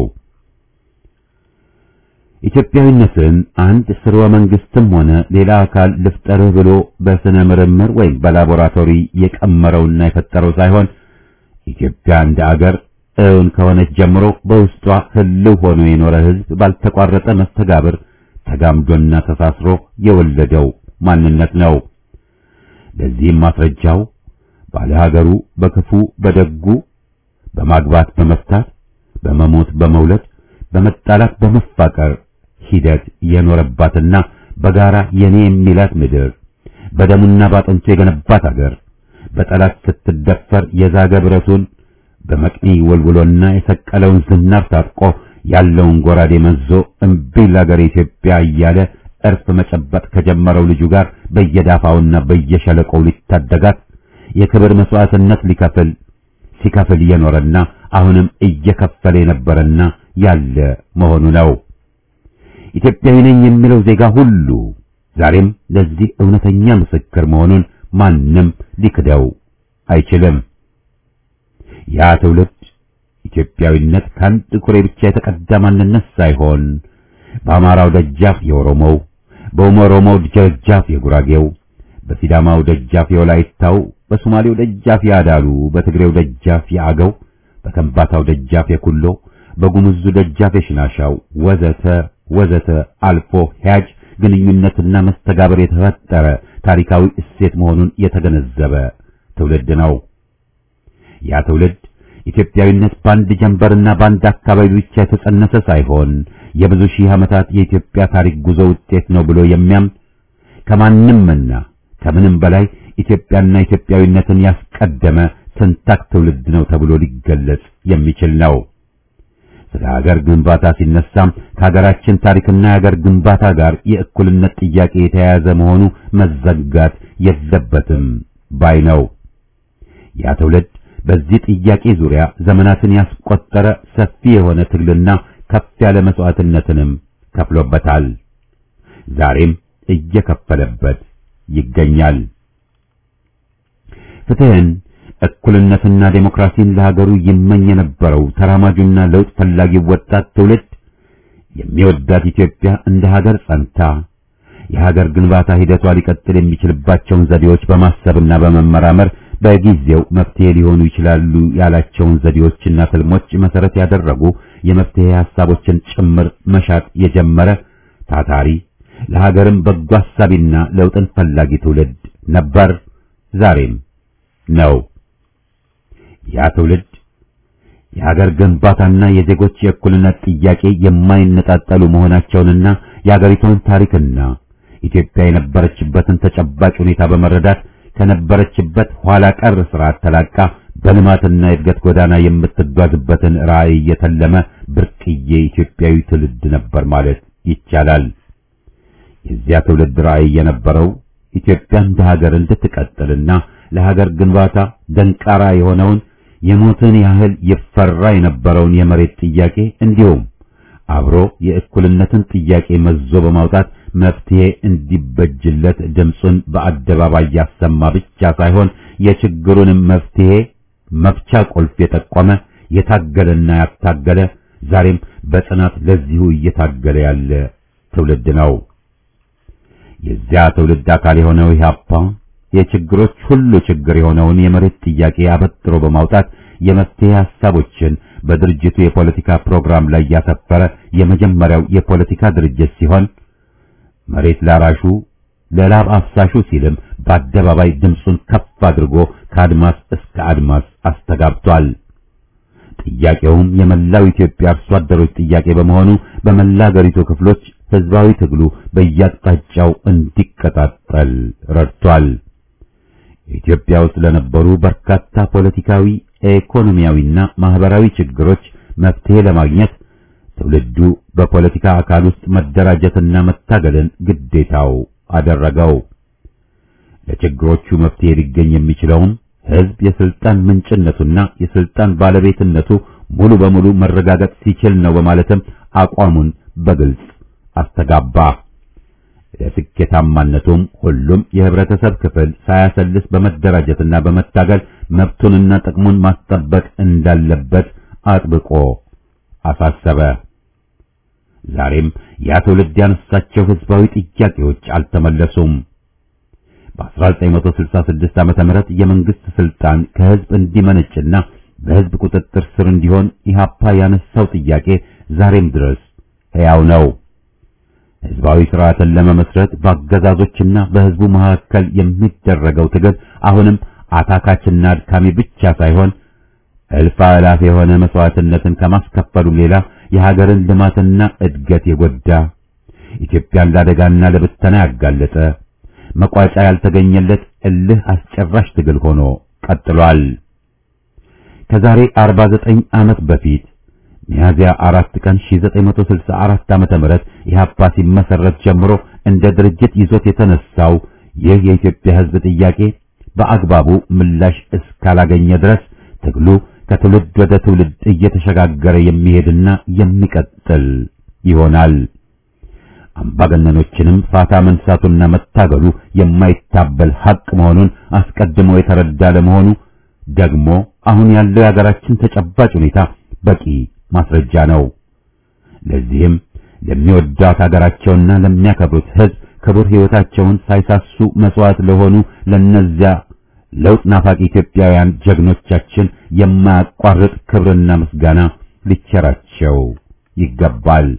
Speaker 1: ኢትዮጵያዊነትን አንድ ስርወ መንግስትም ሆነ ሌላ አካል ልፍጠርህ ብሎ በስነ ምርምር ወይም በላቦራቶሪ የቀመረውና የፈጠረው ሳይሆን ኢትዮጵያ እንደ አገር እውን ከሆነች ጀምሮ በውስጧ ህልው ሆኖ የኖረ ህዝብ ባልተቋረጠ መስተጋብር ተጋምዶና ተሳስሮ የወለደው ማንነት ነው። ለዚህም ማስረጃው ባለ ሀገሩ በክፉ በደጉ በማግባት በመፍታት በመሞት በመውለድ በመጣላት በመፋቀር ሂደት የኖረባትና በጋራ የኔ የሚላት ምድር በደሙና ባጥንቱ የገነባት አገር በጠላት ስትደፈር የዛገ ብረቱን በመቅኒ ወልውሎና የሰቀለውን ዝናር ታጥቆ ያለውን ጎራዴ መዞ እምቢ ለአገር ኢትዮጵያ እያለ እርፍ መጨበጥ ከጀመረው ልጁ ጋር በየዳፋውና በየሸለቆው ሊታደጋት የክብር መስዋዕትነት ሊከፍል ሲከፍል የኖረና አሁንም እየከፈለ የነበረና ያለ መሆኑ ነው። ኢትዮጵያዊ ነኝ የሚለው ዜጋ ሁሉ ዛሬም ለዚህ እውነተኛ ምስክር መሆኑን ማንም ሊክደው አይችልም። ያ ትውልድ ኢትዮጵያዊነት ከአንድ ኩሬ ብቻ የተቀዳ ማንነት ሳይሆን በአማራው ደጃፍ የኦሮሞው፣ በኦሮሞው ደጃፍ የጉራጌው፣ በሲዳማው ደጃፍ የወላይታው፣ በሶማሌው ደጃፍ የአዳሉ፣ በትግሬው ደጃፍ የአገው፣ በከምባታው ደጃፍ የኩሎ፣ በጉሙዙ ደጃፍ የሽናሻው ወዘተ ወዘተ አልፎ ሂያጅ ግንኙነትና መስተጋብር የተፈጠረ ታሪካዊ እሴት መሆኑን የተገነዘበ ትውልድ ነው። ያ ትውልድ ኢትዮጵያዊነት በአንድ ጀንበርና በአንድ አካባቢ ብቻ የተጸነሰ ሳይሆን የብዙ ሺህ ዓመታት የኢትዮጵያ ታሪክ ጉዞ ውጤት ነው ብሎ የሚያምን ከማንምና ከምንም በላይ ኢትዮጵያና ኢትዮጵያዊነትን ያስቀደመ ትንታክ ትውልድ ነው ተብሎ ሊገለጽ የሚችል ነው። ስለ ሀገር ግንባታ ሲነሳም ከሀገራችን ታሪክና የሀገር ግንባታ ጋር የእኩልነት ጥያቄ የተያያዘ መሆኑ መዘጋት የለበትም ባይ ነው። ያ ትውልድ በዚህ ጥያቄ ዙሪያ ዘመናትን ያስቆጠረ ሰፊ የሆነ ትግልና ከፍ ያለ መስዋዕትነትንም ከፍሎበታል። ዛሬም እየከፈለበት ይገኛል። ፍትህን፣ እኩልነትና ዴሞክራሲን ለሀገሩ ይመኝ የነበረው ተራማጁና ለውጥ ፈላጊው ወጣት ትውልድ የሚወዳት ኢትዮጵያ እንደ ሀገር ጸንታ የሀገር ግንባታ ሂደቷ ሊቀጥል የሚችልባቸውን ዘዴዎች በማሰብና በመመራመር በጊዜው መፍትሄ ሊሆኑ ይችላሉ ያላቸውን ዘዴዎችና ትልሞች መሰረት ያደረጉ የመፍትሄ ሐሳቦችን ጭምር መሻት የጀመረ ታታሪ ለሀገርም በጎ አሳቢና ለውጥን ፈላጊ ትውልድ ነበር፣ ዛሬም ነው። ያ ትውልድ የሀገር ግንባታና የዜጎች የእኩልነት ጥያቄ የማይነጣጠሉ መሆናቸውንና የሀገሪቷን ታሪክና ኢትዮጵያ የነበረችበትን ተጨባጭ ሁኔታ በመረዳት ከነበረችበት ኋላ ቀር ስርዓት ተላቃ በልማትና የእድገት ጎዳና የምትጓዝበትን ራዕይ የተለመ ብርቅዬ ኢትዮጵያዊ ትውልድ ነበር ማለት ይቻላል። የዚያ ትውልድ ራዕይ የነበረው ኢትዮጵያ እንደ ሀገር እንድትቀጥልና ለሀገር ግንባታ ደንቃራ የሆነውን የሞትን ያህል ይፈራ የነበረውን የመሬት ጥያቄ እንዲሁም አብሮ የእኩልነትን ጥያቄ መዞ በማውጣት መፍትሄ እንዲበጅለት ድምፁን በአደባባይ ያሰማ ብቻ ሳይሆን የችግሩንም መፍትሄ መፍቻ ቁልፍ የጠቆመ የታገለና ያታገለ ዛሬም በጽናት ለዚሁ እየታገለ ያለ ትውልድ ነው። የዚያ ትውልድ አካል የሆነው ኢህአፓ የችግሮች ሁሉ ችግር የሆነውን የመሬት ጥያቄ አበጥሮ በማውጣት የመፍትሄ ሐሳቦችን በድርጅቱ የፖለቲካ ፕሮግራም ላይ ያሰፈረ የመጀመሪያው የፖለቲካ ድርጅት ሲሆን መሬት ላራሹ ለላብ አፍሳሹ ሲልም በአደባባይ ድምፁን ከፍ አድርጎ ከአድማስ እስከ አድማስ አስተጋብቷል። ጥያቄውም የመላው ኢትዮጵያ አርሶ አደሮች ጥያቄ በመሆኑ በመላ አገሪቱ ክፍሎች ህዝባዊ ትግሉ በየአቅጣጫው እንዲቀጣጠል ረድቷል። ኢትዮጵያ ውስጥ ለነበሩ በርካታ ፖለቲካዊ፣ ኢኮኖሚያዊና ማህበራዊ ችግሮች መፍትሄ ለማግኘት ትውልዱ በፖለቲካ አካል ውስጥ መደራጀትና መታገልን ግዴታው አደረገው። ለችግሮቹ መፍትሄ ሊገኝ የሚችለውም ህዝብ የስልጣን ምንጭነቱና የስልጣን ባለቤትነቱ ሙሉ በሙሉ መረጋገጥ ሲችል ነው በማለትም አቋሙን በግልጽ አስተጋባ። ለስኬታማነቱም ሁሉም የህብረተሰብ ክፍል ሳያሰልስ በመደራጀትና በመታገል መብቱንና ጥቅሙን ማስጠበቅ እንዳለበት አጥብቆ አሳሰበ። ዛሬም ያ ትውልድ ያነሳቸው ህዝባዊ ጥያቄዎች አልተመለሱም። በ1966 ዓመተ ምህረት የመንግስት ስልጣን ከህዝብ እንዲመነጭና በህዝብ ቁጥጥር ስር እንዲሆን ኢህአፓ ያነሳው ጥያቄ ዛሬም ድረስ ሕያው ነው። ህዝባዊ ስርዓትን ለመመስረት በአገዛዞችና በህዝቡ መካከል የሚደረገው ትግል አሁንም አታካችና አድካሚ ብቻ ሳይሆን እልፍ አእላፍ የሆነ መስዋዕትነትን ከማስከፈሉ ሌላ የሀገርን ልማትና እድገት የጎዳ ኢትዮጵያን ለአደጋና ለብተና ያጋለጠ መቋጫ ያልተገኘለት እልህ አስጨራሽ ትግል ሆኖ ቀጥሏል። ከዛሬ 49 ዓመት በፊት ሚያዝያ አራት ቀን 1964 ዓመተ ምህረት ኢህአፓ ሲመሰረት ጀምሮ እንደ ድርጅት ይዞት የተነሳው ይህ የኢትዮጵያ ህዝብ ጥያቄ በአግባቡ ምላሽ እስካላገኘ ድረስ ትግሉ ከትውልድ ወደ ትውልድ እየተሸጋገረ የሚሄድና የሚቀጥል ይሆናል። አምባገነኖችንም ፋታ መንሳቱና መታገሉ የማይታበል ሐቅ መሆኑን አስቀድሞ የተረዳ ለመሆኑ ደግሞ አሁን ያለው የሀገራችን ተጨባጭ ሁኔታ በቂ ማስረጃ ነው። ለዚህም ለሚወዳት ሀገራቸውና ለሚያከብሩት ህዝብ ክቡር ህይወታቸውን ሳይሳሱ መስዋዕት ለሆኑ ለነዚያ ለውጥ ናፋቂ ኢትዮጵያውያን ጀግኖቻችን የማያቋርጥ ክብርና ምስጋና ሊቸራቸው ይገባል።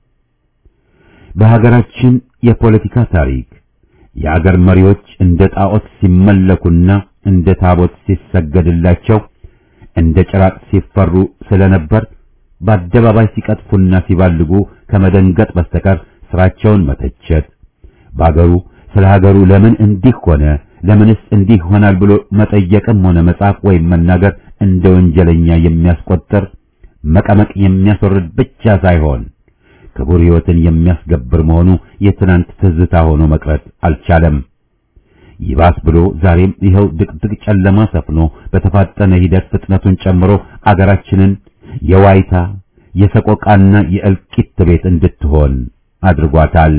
Speaker 1: በሀገራችን የፖለቲካ ታሪክ የአገር መሪዎች እንደ ጣዖት ሲመለኩና እንደ ታቦት ሲሰገድላቸው እንደ ጭራቅ ሲፈሩ ስለነበር በአደባባይ ሲቀጥፉና ሲባልጉ ከመደንገጥ በስተቀር ስራቸውን መተቸት በአገሩ ስለ ሀገሩ ለምን እንዲህ ሆነ ለምንስ እንዲህ ይሆናል ብሎ መጠየቅም ሆነ መጻፍ ወይም መናገር እንደ ወንጀለኛ የሚያስቆጥር መቀመቅ የሚያስወርድ ብቻ ሳይሆን ክቡር ሕይወትን የሚያስገብር መሆኑ የትናንት ትዝታ ሆኖ መቅረት አልቻለም። ይባስ ብሎ ዛሬም ይኸው ድቅድቅ ጨለማ ሰፍኖ በተፋጠነ ሂደት ፍጥነቱን ጨምሮ አገራችንን የዋይታ የሰቆቃና የእልቂት ቤት እንድትሆን አድርጓታል።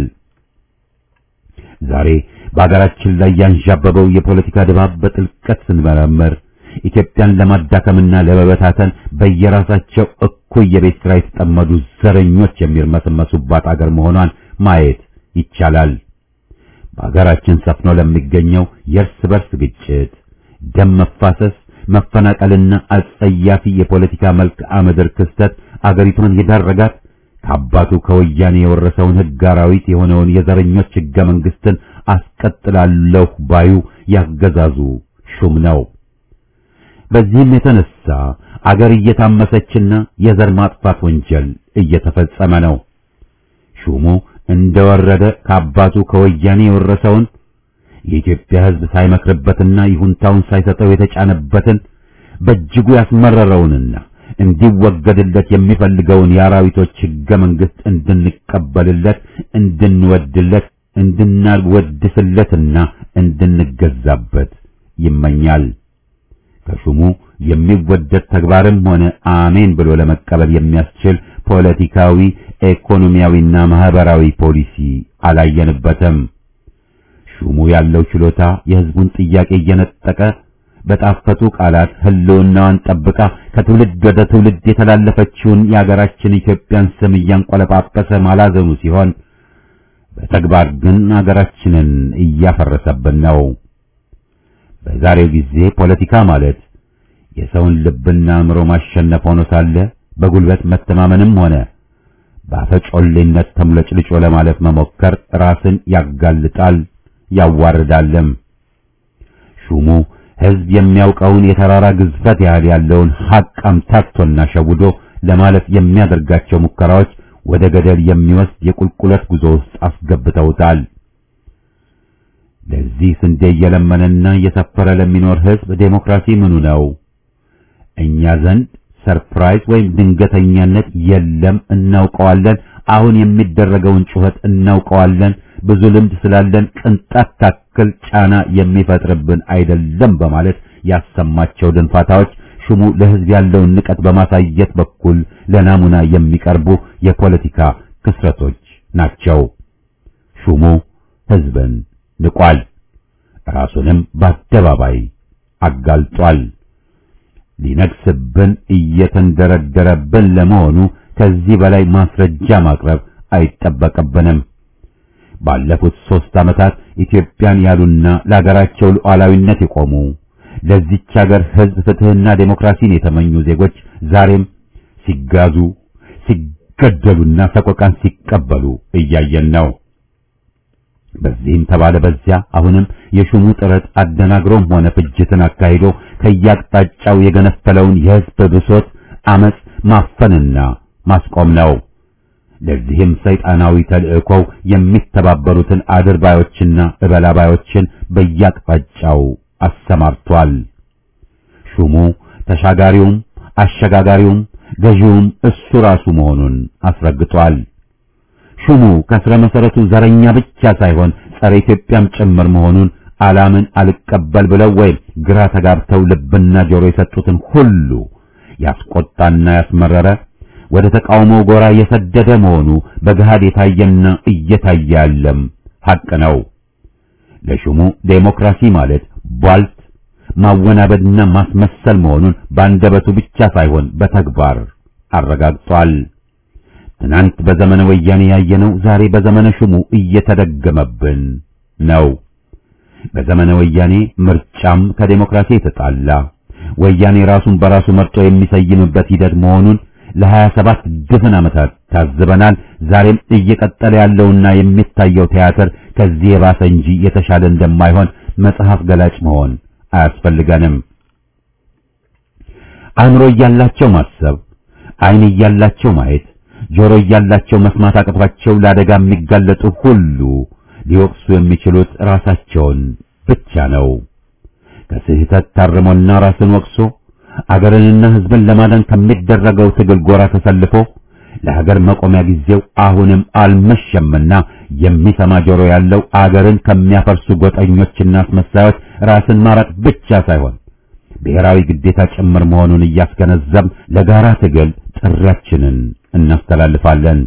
Speaker 1: ዛሬ በአገራችን ላይ ያንዣበበው የፖለቲካ ድባብ በጥልቀት ስንመረምር ኢትዮጵያን ለማዳከምና ለመበታተን በየራሳቸው እኩይ የቤት ስራ የተጠመዱ ዘረኞች የሚርመሰመሱባት አገር መሆኗን ማየት ይቻላል። በአገራችን ሰፍኖ ለሚገኘው የእርስ በርስ ግጭት፣ ደም መፋሰስ፣ መፈናቀልና አጸያፊ የፖለቲካ መልክዓ ምድር ክስተት አገሪቷን የዳረጋት ከአባቱ ከወያኔ የወረሰውን ሕግ አራዊት የሆነውን የዘረኞች ሕገ መንግስትን አስቀጥላለሁ ባዩ ያገዛዙ ሹም ነው። በዚህም የተነሳ አገር እየታመሰችና የዘር ማጥፋት ወንጀል እየተፈጸመ ነው። ሹሙ እንደወረደ ከአባቱ ከወያኔ የወረሰውን የኢትዮጵያ ሕዝብ ሳይመክርበትና ይሁንታውን ሳይሰጠው የተጫነበትን በእጅጉ ያስመረረውንና እንዲወገድለት የሚፈልገውን የአራዊቶች ሕገ መንግስት እንድንቀበልለት፣ እንድንወድለት፣ እንድናወድስለትና እንድንገዛበት ይመኛል። ከሹሙ የሚወደድ ተግባርም ሆነ አሜን ብሎ ለመቀበል የሚያስችል ፖለቲካዊ፣ ኢኮኖሚያዊና ማህበራዊ ፖሊሲ አላየንበትም። ሹሙ ያለው ችሎታ የህዝቡን ጥያቄ እየነጠቀ በጣፈጡ ቃላት ህልውናዋን ጠብቃ ከትውልድ ወደ ትውልድ የተላለፈችውን የአገራችን ኢትዮጵያን ስም እያንቆለጳጰሰ ማላዘኑ ሲሆን በተግባር ግን አገራችንን እያፈረሰብን ነው። በዛሬው ጊዜ ፖለቲካ ማለት የሰውን ልብና አእምሮ ማሸነፍ ሆኖ ሳለ በጉልበት መተማመንም ሆነ በአፈጮሌነት ተምለጭልጮ ለማለፍ መሞከር ራስን ያጋልጣል ያዋርዳልም። ሹሙ ሕዝብ የሚያውቀውን የተራራ ግዝፈት ያህል ያለውን ሐቅ አምታቶና ሸውዶ ለማለፍ የሚያደርጋቸው ሙከራዎች ወደ ገደል የሚወስድ የቁልቁለት ጉዞ ውስጥ አስገብተውታል። ለዚህ ስንዴ እየለመነና እየሰፈረ ለሚኖር ሕዝብ ዴሞክራሲ ምኑ ነው? እኛ ዘንድ ሰርፕራይዝ ወይም ድንገተኛነት የለም፣ እናውቀዋለን። አሁን የሚደረገውን ጩኸት እናውቀዋለን። ብዙ ልምድ ስላለን ቅንጣት ታክል ጫና የሚፈጥርብን አይደለም በማለት ያሰማቸው ድንፋታዎች ሹሙ ለሕዝብ ያለውን ንቀት በማሳየት በኩል ለናሙና የሚቀርቡ የፖለቲካ ክስረቶች ናቸው። ሹሙ ሕዝብን ንቋል፣ ራሱንም በአደባባይ አጋልጧል። ሊነግስብን እየተንደረደረብን ለመሆኑ ከዚህ በላይ ማስረጃ ማቅረብ አይጠበቅብንም። ባለፉት ሦስት ዓመታት ኢትዮጵያን ያሉና ለሀገራቸው ሉዓላዊነት የቆሙ ለዚች ሀገር ሕዝብ ፍትሕና ዴሞክራሲን የተመኙ ዜጎች ዛሬም ሲጋዙ፣ ሲገደሉና ሰቆቃን ሲቀበሉ እያየን ነው። በዚህም ተባለ በዚያ አሁንም የሹሙ ጥረት አደናግሮም ሆነ ፍጅትን አካሂዶ ከያቅጣጫው የገነፈለውን የሕዝብ ብሶት አመጽ ማፈንና ማስቆም ነው። ለዚህም ሰይጣናዊ ተልእኮው የሚተባበሩትን አድርባዮችና እበላባዮችን በያቅጣጫው አሰማርቷል። ሹሙ ተሻጋሪውም አሸጋጋሪውም ገዢውም እሱ ራሱ መሆኑን አስረግጧል። ሹሙ ከስረ መሰረቱ ዘረኛ ብቻ ሳይሆን ጸረ ኢትዮጵያም ጭምር መሆኑን አላምን አልቀበል ብለው ወይም ግራ ተጋብተው ልብና ጆሮ የሰጡትን ሁሉ ያስቆጣና ያስመረረ ወደ ተቃውሞው ጎራ የሰደደ መሆኑ በገሃድ የታየና እየታየ ያለም ሐቅ ነው። ለሹሙ ዴሞክራሲ ማለት ቧልት ማወናበድና ማስመሰል መሆኑን በአንደበቱ ብቻ ሳይሆን በተግባር አረጋግጧል። ትናንት በዘመነ ወያኔ ያየነው ዛሬ በዘመነ ሹሙ እየተደገመብን ነው። በዘመነ ወያኔ ምርጫም ከዴሞክራሲ የተጣላ ወያኔ ራሱን በራሱ መርጦ የሚሰይምበት ሂደት መሆኑን ለሀያ ሰባት ድፍን ዓመታት ታዝበናል። ዛሬም እየቀጠለ ያለውና የሚታየው ቲያትር ከዚህ የባሰ እንጂ የተሻለ እንደማይሆን መጽሐፍ ገላጭ መሆን አያስፈልገንም። አእምሮ እያላቸው ማሰብ፣ ዓይን እያላቸው ማየት፣ ጆሮ እያላቸው መስማት አቅቷቸው ለአደጋ የሚጋለጡ ሁሉ ሊወቅሱ የሚችሉት ራሳቸውን ብቻ ነው። ከስህተት ታርሞና ራስን ወቅሶ አገርንና ሕዝብን ለማዳን ከሚደረገው ትግል ጎራ ተሰልፎ ለሀገር መቆሚያ ጊዜው አሁንም አልመሸምና የሚሰማ ጆሮ ያለው አገርን ከሚያፈርሱ ጎጠኞችና አስመሳዮች ራስን ማራቅ ብቻ ሳይሆን ብሔራዊ ግዴታ ጭምር መሆኑን እያስገነዘብ ለጋራ ትግል ጥሪያችንን እናስተላልፋለን።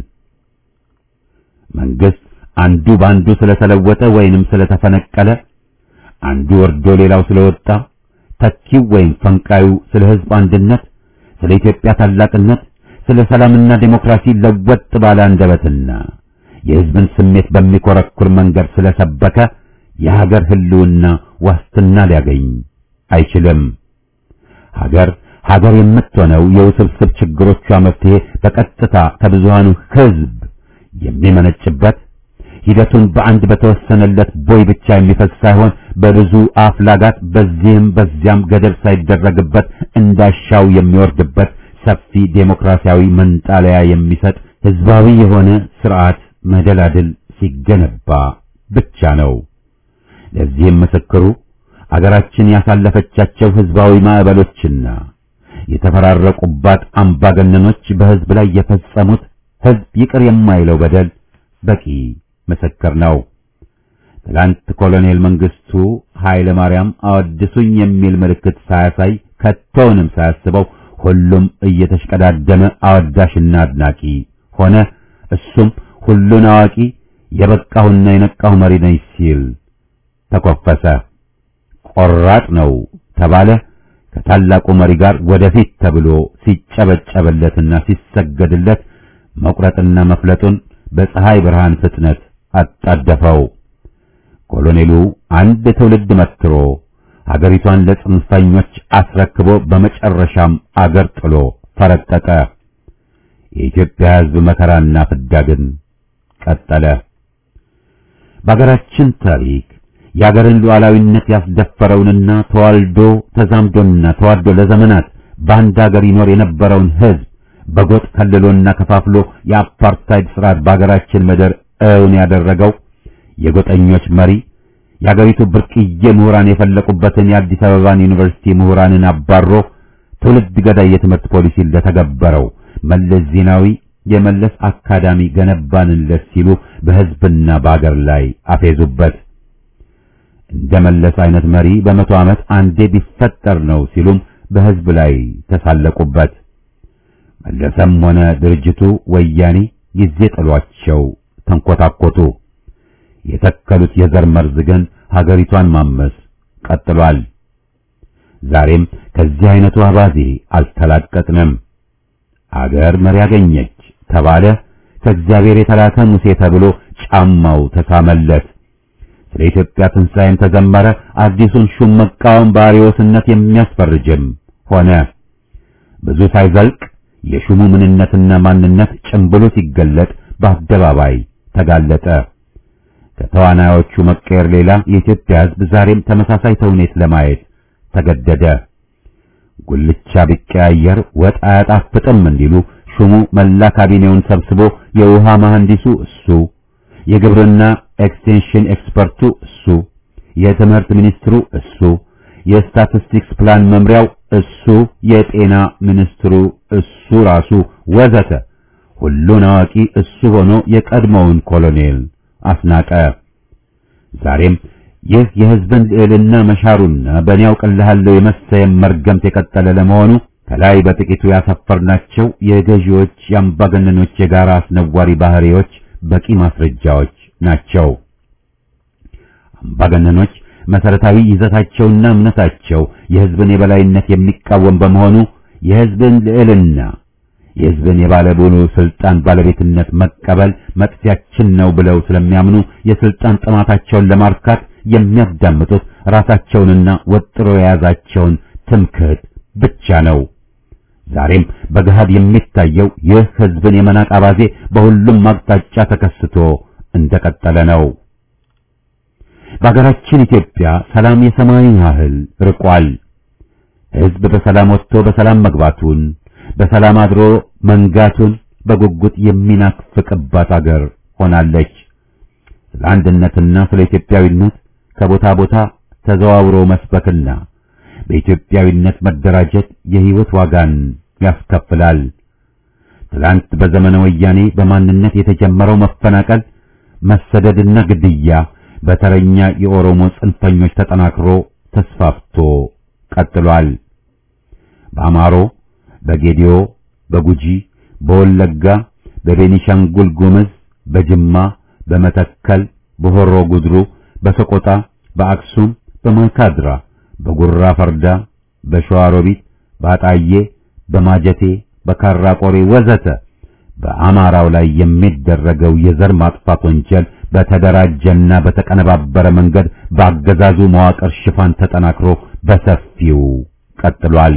Speaker 1: መንግስት አንዱ በአንዱ ስለተለወጠ ወይንም ስለተፈነቀለ፣ አንዱ ወርዶ ሌላው ስለወጣ፣ ተኪው ወይም ፈንቃዩ ስለ ሕዝብ አንድነት፣ ስለ ኢትዮጵያ ታላቅነት፣ ስለ ሰላምና ዴሞክራሲ ለወጥ ባለ አንደበትና የሕዝብን ስሜት በሚኮረኩር መንገድ ስለሰበከ የሀገር ሕልውና ዋስትና ሊያገኝ አይችልም። ሀገር ሀገር የምትሆነው የውስብስብ ችግሮቿ መፍትሄ በቀጥታ ከብዙሃኑ ሕዝብ የሚመነጭበት ሂደቱን በአንድ በተወሰነለት ቦይ ብቻ የሚፈስ ሳይሆን በብዙ አፍላጋት በዚህም በዚያም ገደብ ሳይደረግበት እንዳሻው የሚወርድበት ሰፊ ዴሞክራሲያዊ መንጣለያ የሚሰጥ ህዝባዊ የሆነ ስርዓት መደላድል ሲገነባ ብቻ ነው። ለዚህም ምስክሩ አገራችን ያሳለፈቻቸው ህዝባዊ ማዕበሎችና የተፈራረቁባት አምባገነኖች በህዝብ ላይ የፈጸሙት ህዝብ ይቅር የማይለው በደል በቂ ምስክር ነው። ትላንት ኮሎኔል መንግስቱ ኃይለ ማርያም አወድሱኝ የሚል ምልክት ሳያሳይ ከቶውንም ሳያስበው ሁሉም እየተሽቀዳደመ አወዳሽና አድናቂ ሆነ። እሱም ሁሉን አዋቂ የበቃሁና የነቃሁ መሪ ነኝ ሲል ተኮፈሰ። ቆራጥ ነው ተባለ። ከታላቁ መሪ ጋር ወደፊት ተብሎ ሲጨበጨበለትና ሲሰገድለት መቁረጥና መፍለጡን በፀሐይ ብርሃን ፍጥነት አጣደፈው። ኮሎኔሉ አንድ ትውልድ መትሮ ሀገሪቷን ለጽንፈኞች አስረክቦ በመጨረሻም አገር ጥሎ ፈረጠጠ። የኢትዮጵያ ሕዝብ መከራና ፍዳ ግን ቀጠለ። በሀገራችን ታሪክ የሀገርን ሉዓላዊነት ያስደፈረውንና ተዋልዶ ተዛምዶና ተዋልዶ ለዘመናት በአንድ ሀገር ይኖር የነበረውን ሕዝብ በጎጥ ከልሎና ከፋፍሎ የአፓርታይድ ስርዓት በሀገራችን ምድር እውን ያደረገው የጎጠኞች መሪ የሀገሪቱ ብርቅዬ ምሁራን የፈለቁበትን የአዲስ አበባን ዩኒቨርሲቲ ምሁራንን አባሮ ትውልድ ገዳይ የትምህርት ፖሊሲ ለተገበረው መለስ ዜናዊ የመለስ አካዳሚ ገነባንለት ሲሉ በሕዝብና በአገር ላይ አፌዙበት። እንደ መለስ አይነት መሪ በመቶ ዓመት አንዴ ቢፈጠር ነው ሲሉም በሕዝብ ላይ ተሳለቁበት። መለሰም ሆነ ድርጅቱ ወያኔ ጊዜ ጥሏቸው ተንኮታኮቱ። የተከሉት የዘር መርዝ ግን ሀገሪቷን ማመስ ቀጥሏል። ዛሬም ከዚህ አይነቱ አባዜ አልተላቀቅንም። አገር መሪ ያገኘች ተባለ። ከእግዚአብሔር የተላከ ሙሴ ተብሎ ጫማው ተሳመለት። ስለ ኢትዮጵያ ትንሣኤም ተዘመረ። አዲሱን ሹም መቃወም በአርዮስነት የሚያስፈርጅም ሆነ። ብዙ ሳይዘልቅ የሹሙ ምንነትና ማንነት ጭምብሉ ሲገለጥ በአደባባይ ተጋለጠ። ከተዋናዮቹ መቀየር ሌላ የኢትዮጵያ ሕዝብ ዛሬም ተመሳሳይ ተውኔት ለማየት ተገደደ። ጉልቻ ቢቀያየር ወጥ አያጣፍጥም እንዲሉ ሹሙ መላ ካቢኔውን ሰብስቦ የውሃ መሐንዲሱ እሱ፣ የግብርና ኤክስቴንሽን ኤክስፐርቱ እሱ፣ የትምህርት ሚኒስትሩ እሱ፣ የስታቲስቲክስ ፕላን መምሪያው እሱ፣ የጤና ሚኒስትሩ እሱ ራሱ ወዘተ ሁሉን አዋቂ እሱ ሆኖ የቀድሞውን ኮሎኔል አስናቀ። ዛሬም ይህ የሕዝብን ልዕልና መሻሩና በእኔ ያውቅልሃለሁ የመሰየም መርገምት የቀጠለ ለመሆኑ ከላይ በጥቂቱ ያሰፈርናቸው የገዢዎች የአምባገነኖች የጋራ አስነዋሪ ባህሪዎች በቂ ማስረጃዎች ናቸው። አምባገነኖች መሰረታዊ ይዘታቸውና እምነታቸው የሕዝብን የበላይነት የሚቃወም በመሆኑ የሕዝብን ልዕልና የሕዝብን የባለሙሉ ስልጣን ባለቤትነት መቀበል መጥፊያችን ነው ብለው ስለሚያምኑ የስልጣን ጥማታቸውን ለማርካት የሚያዳምጡት ራሳቸውንና ወጥሮ የያዛቸውን ትምክህት ብቻ ነው። ዛሬም በገሃድ የሚታየው ይህ ሕዝብን የመናቅ አባዜ በሁሉም አቅጣጫ ተከስቶ እንደቀጠለ ነው። በሀገራችን ኢትዮጵያ ሰላም የሰማይን ያህል ርቋል። ሕዝብ በሰላም ወጥቶ በሰላም መግባቱን በሰላም አድሮ መንጋቱን በጉጉት የሚናፍቅባት አገር ሆናለች። ስለ አንድነትና ስለ ኢትዮጵያዊነት ከቦታ ቦታ ተዘዋውሮ መስበክና በኢትዮጵያዊነት መደራጀት የሕይወት ዋጋን ያስከፍላል። ትላንት በዘመነ ወያኔ በማንነት የተጀመረው መፈናቀል፣ መሰደድና ግድያ በተረኛ የኦሮሞ ጽንፈኞች ተጠናክሮ ተስፋፍቶ ቀጥሏል። በአማሮ፣ በጌዲዮ፣ በጉጂ፣ በወለጋ፣ በቤኒሻንጉል ጉምዝ፣ በጅማ፣ በመተከል፣ በሆሮ ጉድሩ፣ በሰቆጣ፣ በአክሱም፣ በማይካድራ፣ በጉራ ፈርዳ፣ በሸዋሮቢት፣ በአጣዬ፣ በማጀቴ፣ በካራ ቆሬ ወዘተ በአማራው ላይ የሚደረገው የዘር ማጥፋት ወንጀል በተደራጀና በተቀነባበረ መንገድ በአገዛዙ መዋቅር ሽፋን ተጠናክሮ በሰፊው ቀጥሏል።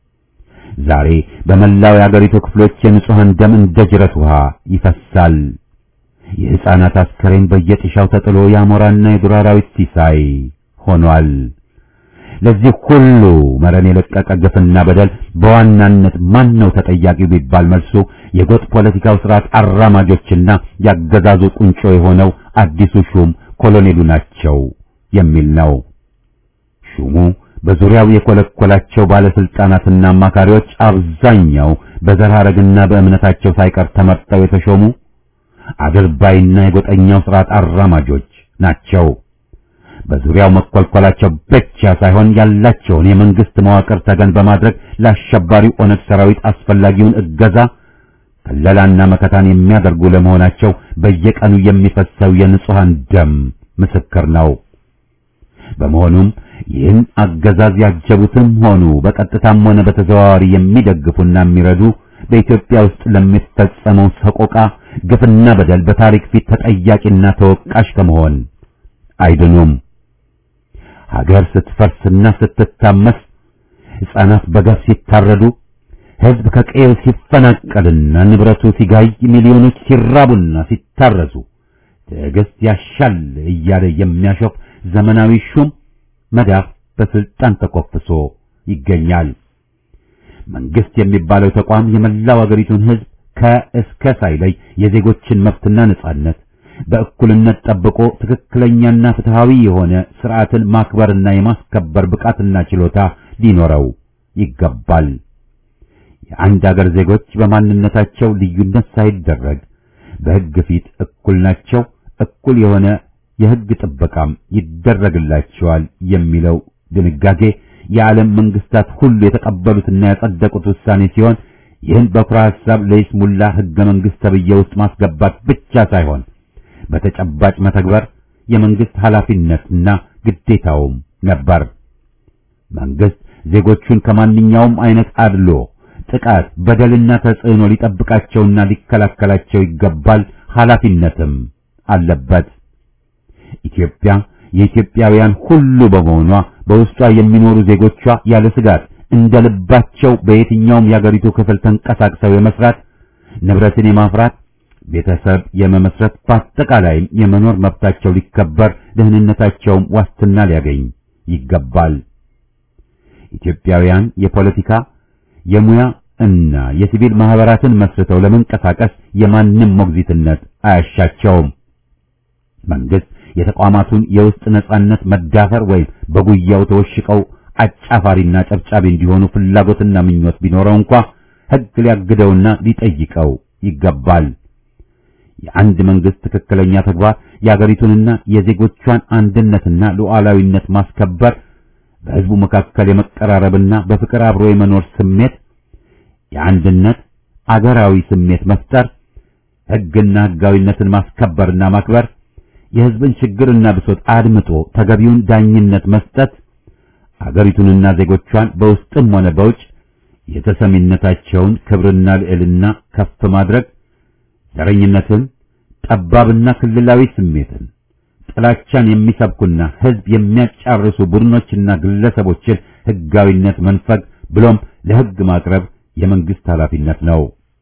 Speaker 1: ዛሬ በመላው የአገሪቱ ክፍሎች የንጹሐን ደም እንደ ጅረት ውሃ ይፈሳል። የሕፃናት አስከሬን በየጥሻው ተጥሎ የአሞራና የዱር አራዊት ሲሳይ ሆኗል። ለዚህ ሁሉ መረን የለቀቀ ግፍና በደል በዋናነት ማን ነው ተጠያቂው ቢባል መልሱ የጎጥ ፖለቲካው ስርዓት አራማጆችና ያገዛዙ ቁንጮ የሆነው አዲሱ ሹም ኮሎኔሉ ናቸው የሚል ነው። ሹሙ በዙሪያው የኮለኮላቸው ባለስልጣናትና አማካሪዎች አብዛኛው በዘር ሐረግና በእምነታቸው ሳይቀር ተመርጠው የተሾሙ አድርባይና የጎጠኛው ስርዓት አራማጆች ናቸው። በዙሪያው መኮልኮላቸው ብቻ ሳይሆን ያላቸውን የመንግስት መዋቅር ተገን በማድረግ ለአሸባሪው ኦነግ ሰራዊት አስፈላጊውን እገዛ ከለላና መከታን የሚያደርጉ ለመሆናቸው በየቀኑ የሚፈሰው የንጹሐን ደም ምስክር ነው። በመሆኑም ይህን አገዛዝ ያጀቡትም ሆኑ በቀጥታም ሆነ በተዘዋዋሪ የሚደግፉና የሚረዱ በኢትዮጵያ ውስጥ ለሚፈጸመው ሰቆቃ፣ ግፍና በደል በታሪክ ፊት ተጠያቂና ተወቃሽ ከመሆን አይድኑም። ሀገር ስትፈርስና ስትታመስ፣ ሕፃናት በገፍ ሲታረዱ፣ ሕዝብ ከቀየው ሲፈናቀልና ንብረቱ ሲጋይ፣ ሚሊዮኖች ሲራቡና ሲታረዙ ትዕግስት ያሻል እያለ የሚያሾፍ ዘመናዊ ሹም መዳፍ በስልጣን ተኮፍሶ ይገኛል። መንግስት የሚባለው ተቋም የመላው አገሪቱን ሕዝብ ከእስከ ሳይለይ የዜጎችን መብትና ነጻነት በእኩልነት ጠብቆ ትክክለኛና ፍትሃዊ የሆነ ስርዓትን ማክበርና የማስከበር ብቃትና ችሎታ ሊኖረው ይገባል። የአንድ አገር ዜጎች በማንነታቸው ልዩነት ሳይደረግ በሕግ ፊት እኩል ናቸው፣ እኩል የሆነ የሕግ ጥበቃም ይደረግላቸዋል የሚለው ድንጋጌ የዓለም መንግስታት ሁሉ የተቀበሉትና ያጸደቁት ውሳኔ ሲሆን ይህን በኩረ ሐሳብ ለይስሙላ ሕገ መንግሥት ተብዬ ውስጥ ማስገባት ብቻ ሳይሆን በተጨባጭ መተግበር የመንግስት ኃላፊነትና ግዴታውም ነበር። መንግስት ዜጎቹን ከማንኛውም አይነት አድሎ፣ ጥቃት፣ በደልና ተጽዕኖ ሊጠብቃቸውና ሊከላከላቸው ይገባል፣ ኃላፊነትም አለበት። ኢትዮጵያ የኢትዮጵያውያን ሁሉ በመሆኗ በውስጧ የሚኖሩ ዜጎቿ ያለ ስጋት እንደ ልባቸው በየትኛውም የአገሪቱ ክፍል ተንቀሳቅሰው የመስራት ንብረትን የማፍራት ቤተሰብ የመመስረት በአጠቃላይም የመኖር መብታቸው ሊከበር ደህንነታቸውም ዋስትና ሊያገኝ ይገባል። ኢትዮጵያውያን የፖለቲካ የሙያ እና የሲቪል ማህበራትን መስርተው ለመንቀሳቀስ የማንም ሞግዚትነት አያሻቸውም። መንግስት የተቋማቱን የውስጥ ነጻነት መዳፈር ወይም በጉያው ተወሽቀው አጫፋሪና ጨብጫቢ እንዲሆኑ ፍላጎትና ምኞት ቢኖረው እንኳ ሕግ ሊያግደውና ሊጠይቀው ይገባል። የአንድ መንግስት ትክክለኛ ተግባር የአገሪቱንና የዜጎቿን አንድነትና ሉዓላዊነት ማስከበር፣ በሕዝቡ መካከል የመቀራረብና በፍቅር አብሮ የመኖር ስሜት፣ የአንድነት አገራዊ ስሜት መፍጠር፣ ሕግና ሕጋዊነትን ማስከበርና ማክበር፣ የሕዝብን ችግርና ብሶት አድምጦ ተገቢውን ዳኝነት መስጠት፣ አገሪቱንና ዜጎቿን በውስጥም ሆነ በውጭ የተሰሚነታቸውን ክብርና ልዕልና ከፍ ማድረግ ዘረኝነትን፣ ጠባብና ክልላዊ ስሜትን፣ ጥላቻን የሚሰብኩና ሕዝብ የሚያጫርሱ ቡድኖችና ግለሰቦችን ሕጋዊነት መንፈግ ብሎም ለሕግ ማቅረብ የመንግስት ኃላፊነት ነው።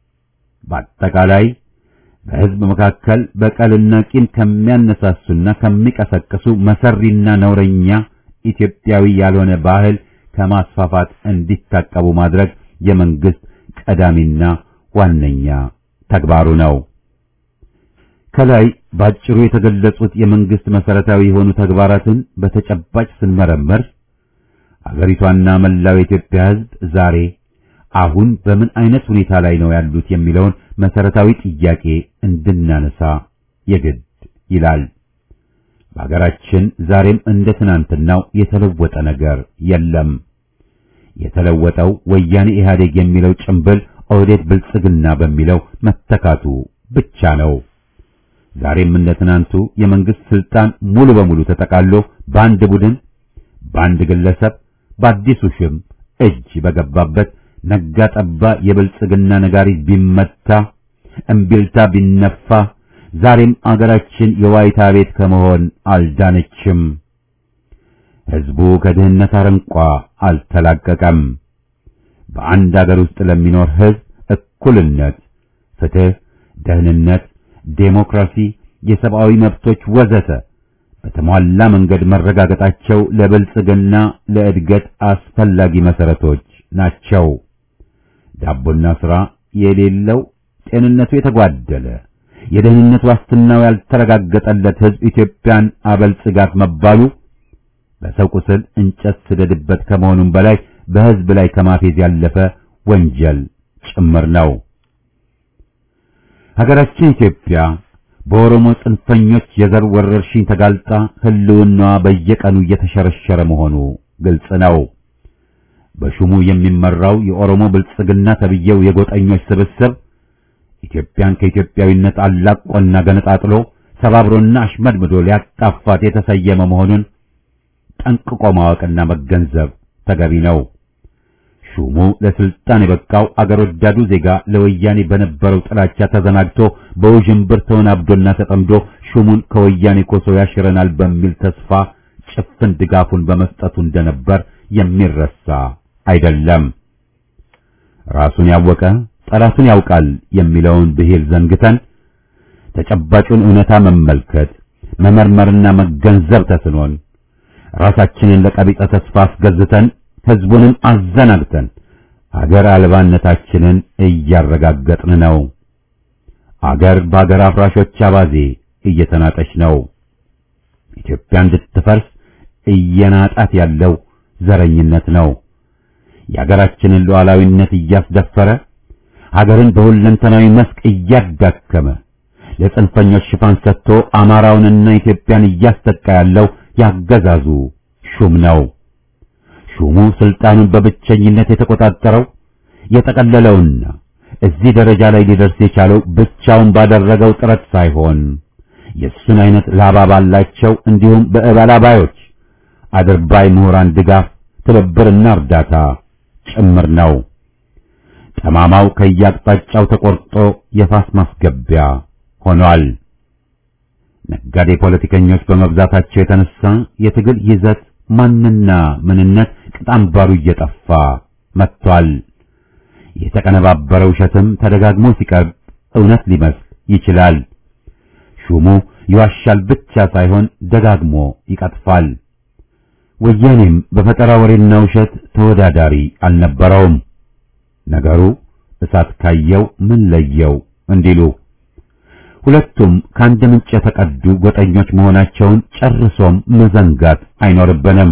Speaker 1: በአጠቃላይ በሕዝብ መካከል በቀልና ቂም ከሚያነሳሱና ከሚቀሰቅሱ መሰሪና ነውረኛ ኢትዮጵያዊ ያልሆነ ባህል ከማስፋፋት እንዲታቀቡ ማድረግ የመንግስት ቀዳሚና ዋነኛ ተግባሩ ነው። ከላይ ባጭሩ የተገለጹት የመንግስት መሰረታዊ የሆኑ ተግባራትን በተጨባጭ ስንመረምር አገሪቷና መላው የኢትዮጵያ ሕዝብ ዛሬ አሁን በምን አይነት ሁኔታ ላይ ነው ያሉት የሚለውን መሰረታዊ ጥያቄ እንድናነሳ የግድ ይላል። በሀገራችን ዛሬም እንደ ትናንትናው የተለወጠ ነገር የለም። የተለወጠው ወያኔ ኢህአዴግ የሚለው ጭምብል ኦህዴድ ብልጽግና በሚለው መተካቱ ብቻ ነው። ዛሬም እንደ ትናንቱ የመንግስት ስልጣን ሙሉ በሙሉ ተጠቃሎ በአንድ ቡድን፣ በአንድ ግለሰብ፣ በአዲሱ ሽም እጅ በገባበት ነጋ ጠባ የብልጽግና ነጋሪት ቢመታ እምቢልታ ቢነፋ ዛሬም አገራችን የዋይታ ቤት ከመሆን አልዳነችም። ሕዝቡ ከድህነት አረንቋ አልተላቀቀም። በአንድ አገር ውስጥ ለሚኖር ሕዝብ እኩልነት፣ ፍትህ፣ ደህንነት፣ ዴሞክራሲ፣ የሰብአዊ መብቶች ወዘተ በተሟላ መንገድ መረጋገጣቸው ለብልጽግና ለእድገት አስፈላጊ መሰረቶች ናቸው። ዳቦና ሥራ የሌለው ጤንነቱ የተጓደለ የደህንነት ዋስትናው ያልተረጋገጠለት ሕዝብ ኢትዮጵያን አበልጽጋት መባሉ በሰው ቁስል እንጨት ስደድበት ከመሆኑም በላይ በሕዝብ ላይ ከማፌዝ ያለፈ ወንጀል ጭምር ነው። ሀገራችን ኢትዮጵያ በኦሮሞ ጽንፈኞች የዘር ወረርሽኝ ተጋልጣ ሕልውናዋ በየቀኑ እየተሸረሸረ መሆኑ ግልጽ ነው። በሹሙ የሚመራው የኦሮሞ ብልጽግና ተብዬው የጎጠኞች ስብስብ ኢትዮጵያን ከኢትዮጵያዊነት አላቆና ገነጣጥሎ ሰባብሮና አሽመድምዶ ሊያጣፋት የተሰየመ መሆኑን ጠንቅቆ ማወቅና መገንዘብ ተገቢ ነው። ሹሙ ለስልጣን የበቃው አገር ወዳዱ ዜጋ ለወያኔ በነበረው ጥላቻ ተዘናግቶ በውዥንብር ተወናብዶና ተጠምዶ ሹሙን ከወያኔ ኮሶ ያሽረናል በሚል ተስፋ ጭፍን ድጋፉን በመስጠቱ እንደነበር የሚረሳ አይደለም። ራሱን ያወቀ ጠላቱን ያውቃል የሚለውን ብሂል ዘንግተን ተጨባጩን እውነታ መመልከት መመርመርና መገንዘብ ተስኖን ራሳችንን ለቀቢጸ ተስፋ አስገዝተን ሕዝቡንም አዘናግተን አገር አልባነታችንን እያረጋገጥን ነው። አገር በአገር አፍራሾች አባዜ እየተናጠች ነው። ኢትዮጵያ እንድትፈርስ እየናጣት ያለው ዘረኝነት ነው። የአገራችንን ሉዓላዊነት እያስደፈረ ሀገርን በሁለንተናዊ መስክ እያዳከመ ለጽንፈኞች ሽፋን ሰጥቶ አማራውንና ኢትዮጵያን እያስጠቃ ያለው ያገዛዙ ሹም ነው። ሹሙ ስልጣኑን በብቸኝነት የተቆጣጠረው የጠቀለለውና እዚህ ደረጃ ላይ ሊደርስ የቻለው ብቻውን ባደረገው ጥረት ሳይሆን የእሱን አይነት ላባ ባላቸው እንዲሁም በእበላባዮች አድርባይ ምሁራን ድጋፍ፣ ትብብርና እርዳታ ጭምር ነው። ጠማማው ከያቅጣጫው ተቆርጦ የፋስ ማስገቢያ ሆኗል። ነጋዴ ፖለቲከኞች በመብዛታቸው የተነሳ የትግል ይዘት ማንና ምንነት ቅጣምባሩ እየጠፋ መጥቷል። የተቀነባበረ ውሸትም ተደጋግሞ ሲቀርብ እውነት ሊመስል ይችላል። ሹሙ ይዋሻል ብቻ ሳይሆን ደጋግሞ ይቀጥፋል። ወያኔም በፈጠራ ወሬና ውሸት ተወዳዳሪ አልነበረውም። ነገሩ እሳት ካየው ምን ለየው እንዲሉ ሁለቱም ከአንድ ምንጭ የተቀዱ ጎጠኞች መሆናቸውን ጨርሶም መዘንጋት አይኖርብንም።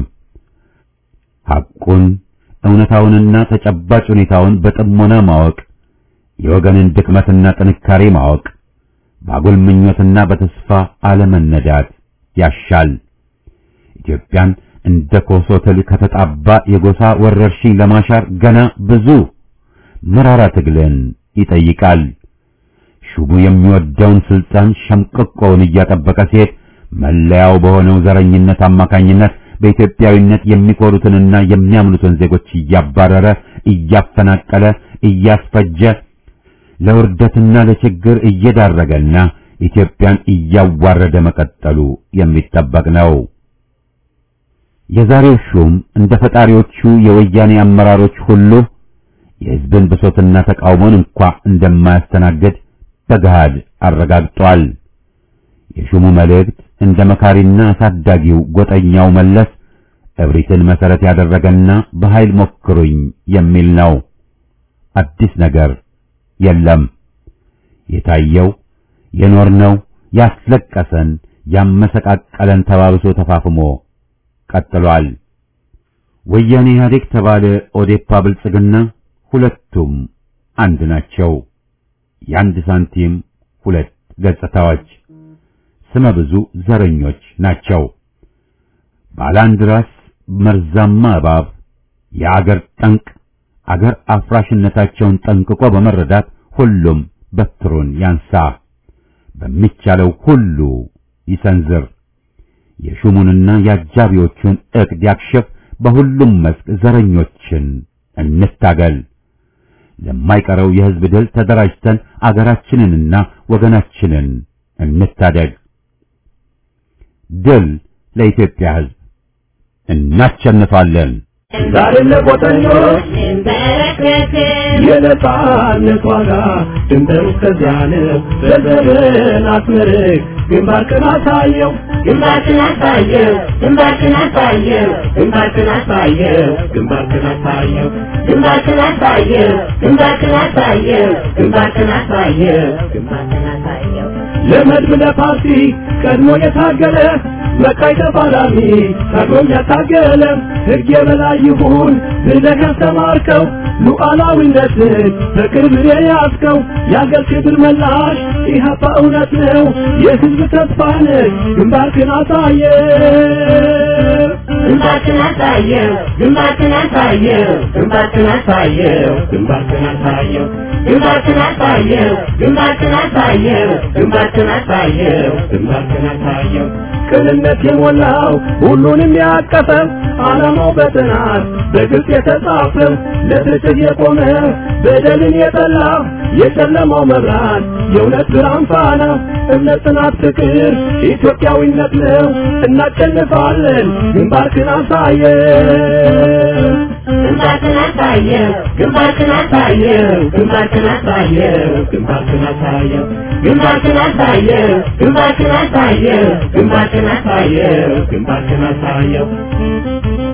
Speaker 1: ሐቁን እውነታውንና ተጨባጭ ሁኔታውን በጥሞና ማወቅ፣ የወገንን ድክመትና ጥንካሬ ማወቅ፣ ባጉል ምኞትና በተስፋ አለመነዳት ያሻል። ኢትዮጵያን እንደ ኮሶ ትል ከተጣባ የጎሳ ወረርሽኝ ለማሻር ገና ብዙ መራራ ትግልን ይጠይቃል። ሹሙ የሚወደውን ስልጣን ሸምቅቆውን እያጠበቀ ሲሄድ መለያው በሆነው ዘረኝነት አማካኝነት በኢትዮጵያዊነት የሚኮሩትንና የሚያምኑትን ዜጎች እያባረረ እያፈናቀለ እያስፈጀ ለውርደትና ለችግር እየዳረገና ኢትዮጵያን እያዋረደ መቀጠሉ የሚጠበቅ ነው። የዛሬው ሹም እንደ ፈጣሪዎቹ የወያኔ አመራሮች ሁሉ የሕዝብን ብሶትና ተቃውሞን እንኳ እንደማያስተናግድ በገሃድ አረጋግጧል። የሹሙ መልእክት እንደ መካሪና አሳዳጊው ጎጠኛው መለስ እብሪትን መሰረት ያደረገና በኃይል ሞክሩኝ የሚል ነው። አዲስ ነገር የለም። የታየው የኖርነው ያስለቀሰን ያመሰቃቀለን ተባብሶ ተፋፍሞ ቀጥሏል። ወያኔ ኢህአዴግ ተባለ ኦዴፓ ብልጽግና ሁለቱም አንድ ናቸው። የአንድ ሳንቲም ሁለት ገጽታዎች ስመ ብዙ ዘረኞች ናቸው። ባለ አንድ ራስ መርዛማ እባብ የአገር ጠንቅ አገር አፍራሽነታቸውን ጠንቅቆ በመረዳት ሁሉም በትሩን ያንሳ፣ በሚቻለው ሁሉ ይሰንዝር፣ የሹሙንና የአጃቢዎቹን ዕቅድ ያክሽፍ። በሁሉም መስክ ዘረኞችን እንታገል። ለማይቀረው የሕዝብ ድል ተደራጅተን አገራችንንና ወገናችንን እንታደግ። ድል ለኢትዮጵያ ሕዝብ! እናሸንፋለን!
Speaker 4: ዛሬ ለቆጠኞች የነጻነት ዋጋ ድንበሩ እስከዚያ ነው። በዘመን አስመርቅ ግንባርክን አሳየው
Speaker 5: ግንባርክን አሳየው ግንባርክን አሳየው
Speaker 4: ግንባርክን አሳየው ግንባርክን አሳየው
Speaker 5: ግንባርክን አሳየው ግንባርክን አሳየው
Speaker 4: ግንባርክን አሳየው
Speaker 5: ግንባርክን አሳየው
Speaker 4: ለመድብ ለፓርቲ ቀድሞ የታገለ መቃይ ተፋላሚ ቀድሞም ያታገለ ሕግ የበላይ ይሁን ብለህ ያስተማርከው ሉዓላዊነትን በቅርብ የያዝከው የአገር ክብር መላሽ ኢህአፓ እውነት ነው የሕዝብ ተስፋ ነህ ግንባርክን አሳየ
Speaker 5: ግንባርክን አሳየው ግንባርክን አሳየው
Speaker 4: ግንባርክን አሳየው ግንባርክን አሳየው
Speaker 5: ግንባርክን አሳየው ግንባርክን አሳየው
Speaker 4: ግንባርክን አሳየው ግንባርክን አሳየው
Speaker 2: ቅንነት የሞላው ሁሉንም ያቀፈ ዓላማው በጥናት በግልጽ የተጻፈ ለፍትህ የቆመ በደልን የጠላ የጨለማው መብራት የእውነት ብርሃን ፋና እምነት፣ ጽናት፣ ፍቅር ኢትዮጵያዊነት ነው። እናሸንፋለን። ግንባርክን አሳየ
Speaker 5: ግንባርክን አሳየው ግንባርክን አሳየው ግንባርክን አሳየው
Speaker 2: ግንባርክን አሳየው
Speaker 5: ግንባርክን አሳየው ግንባርክን አሳየው ግንባርክን አሳየው
Speaker 2: ግንባርክን አሳየው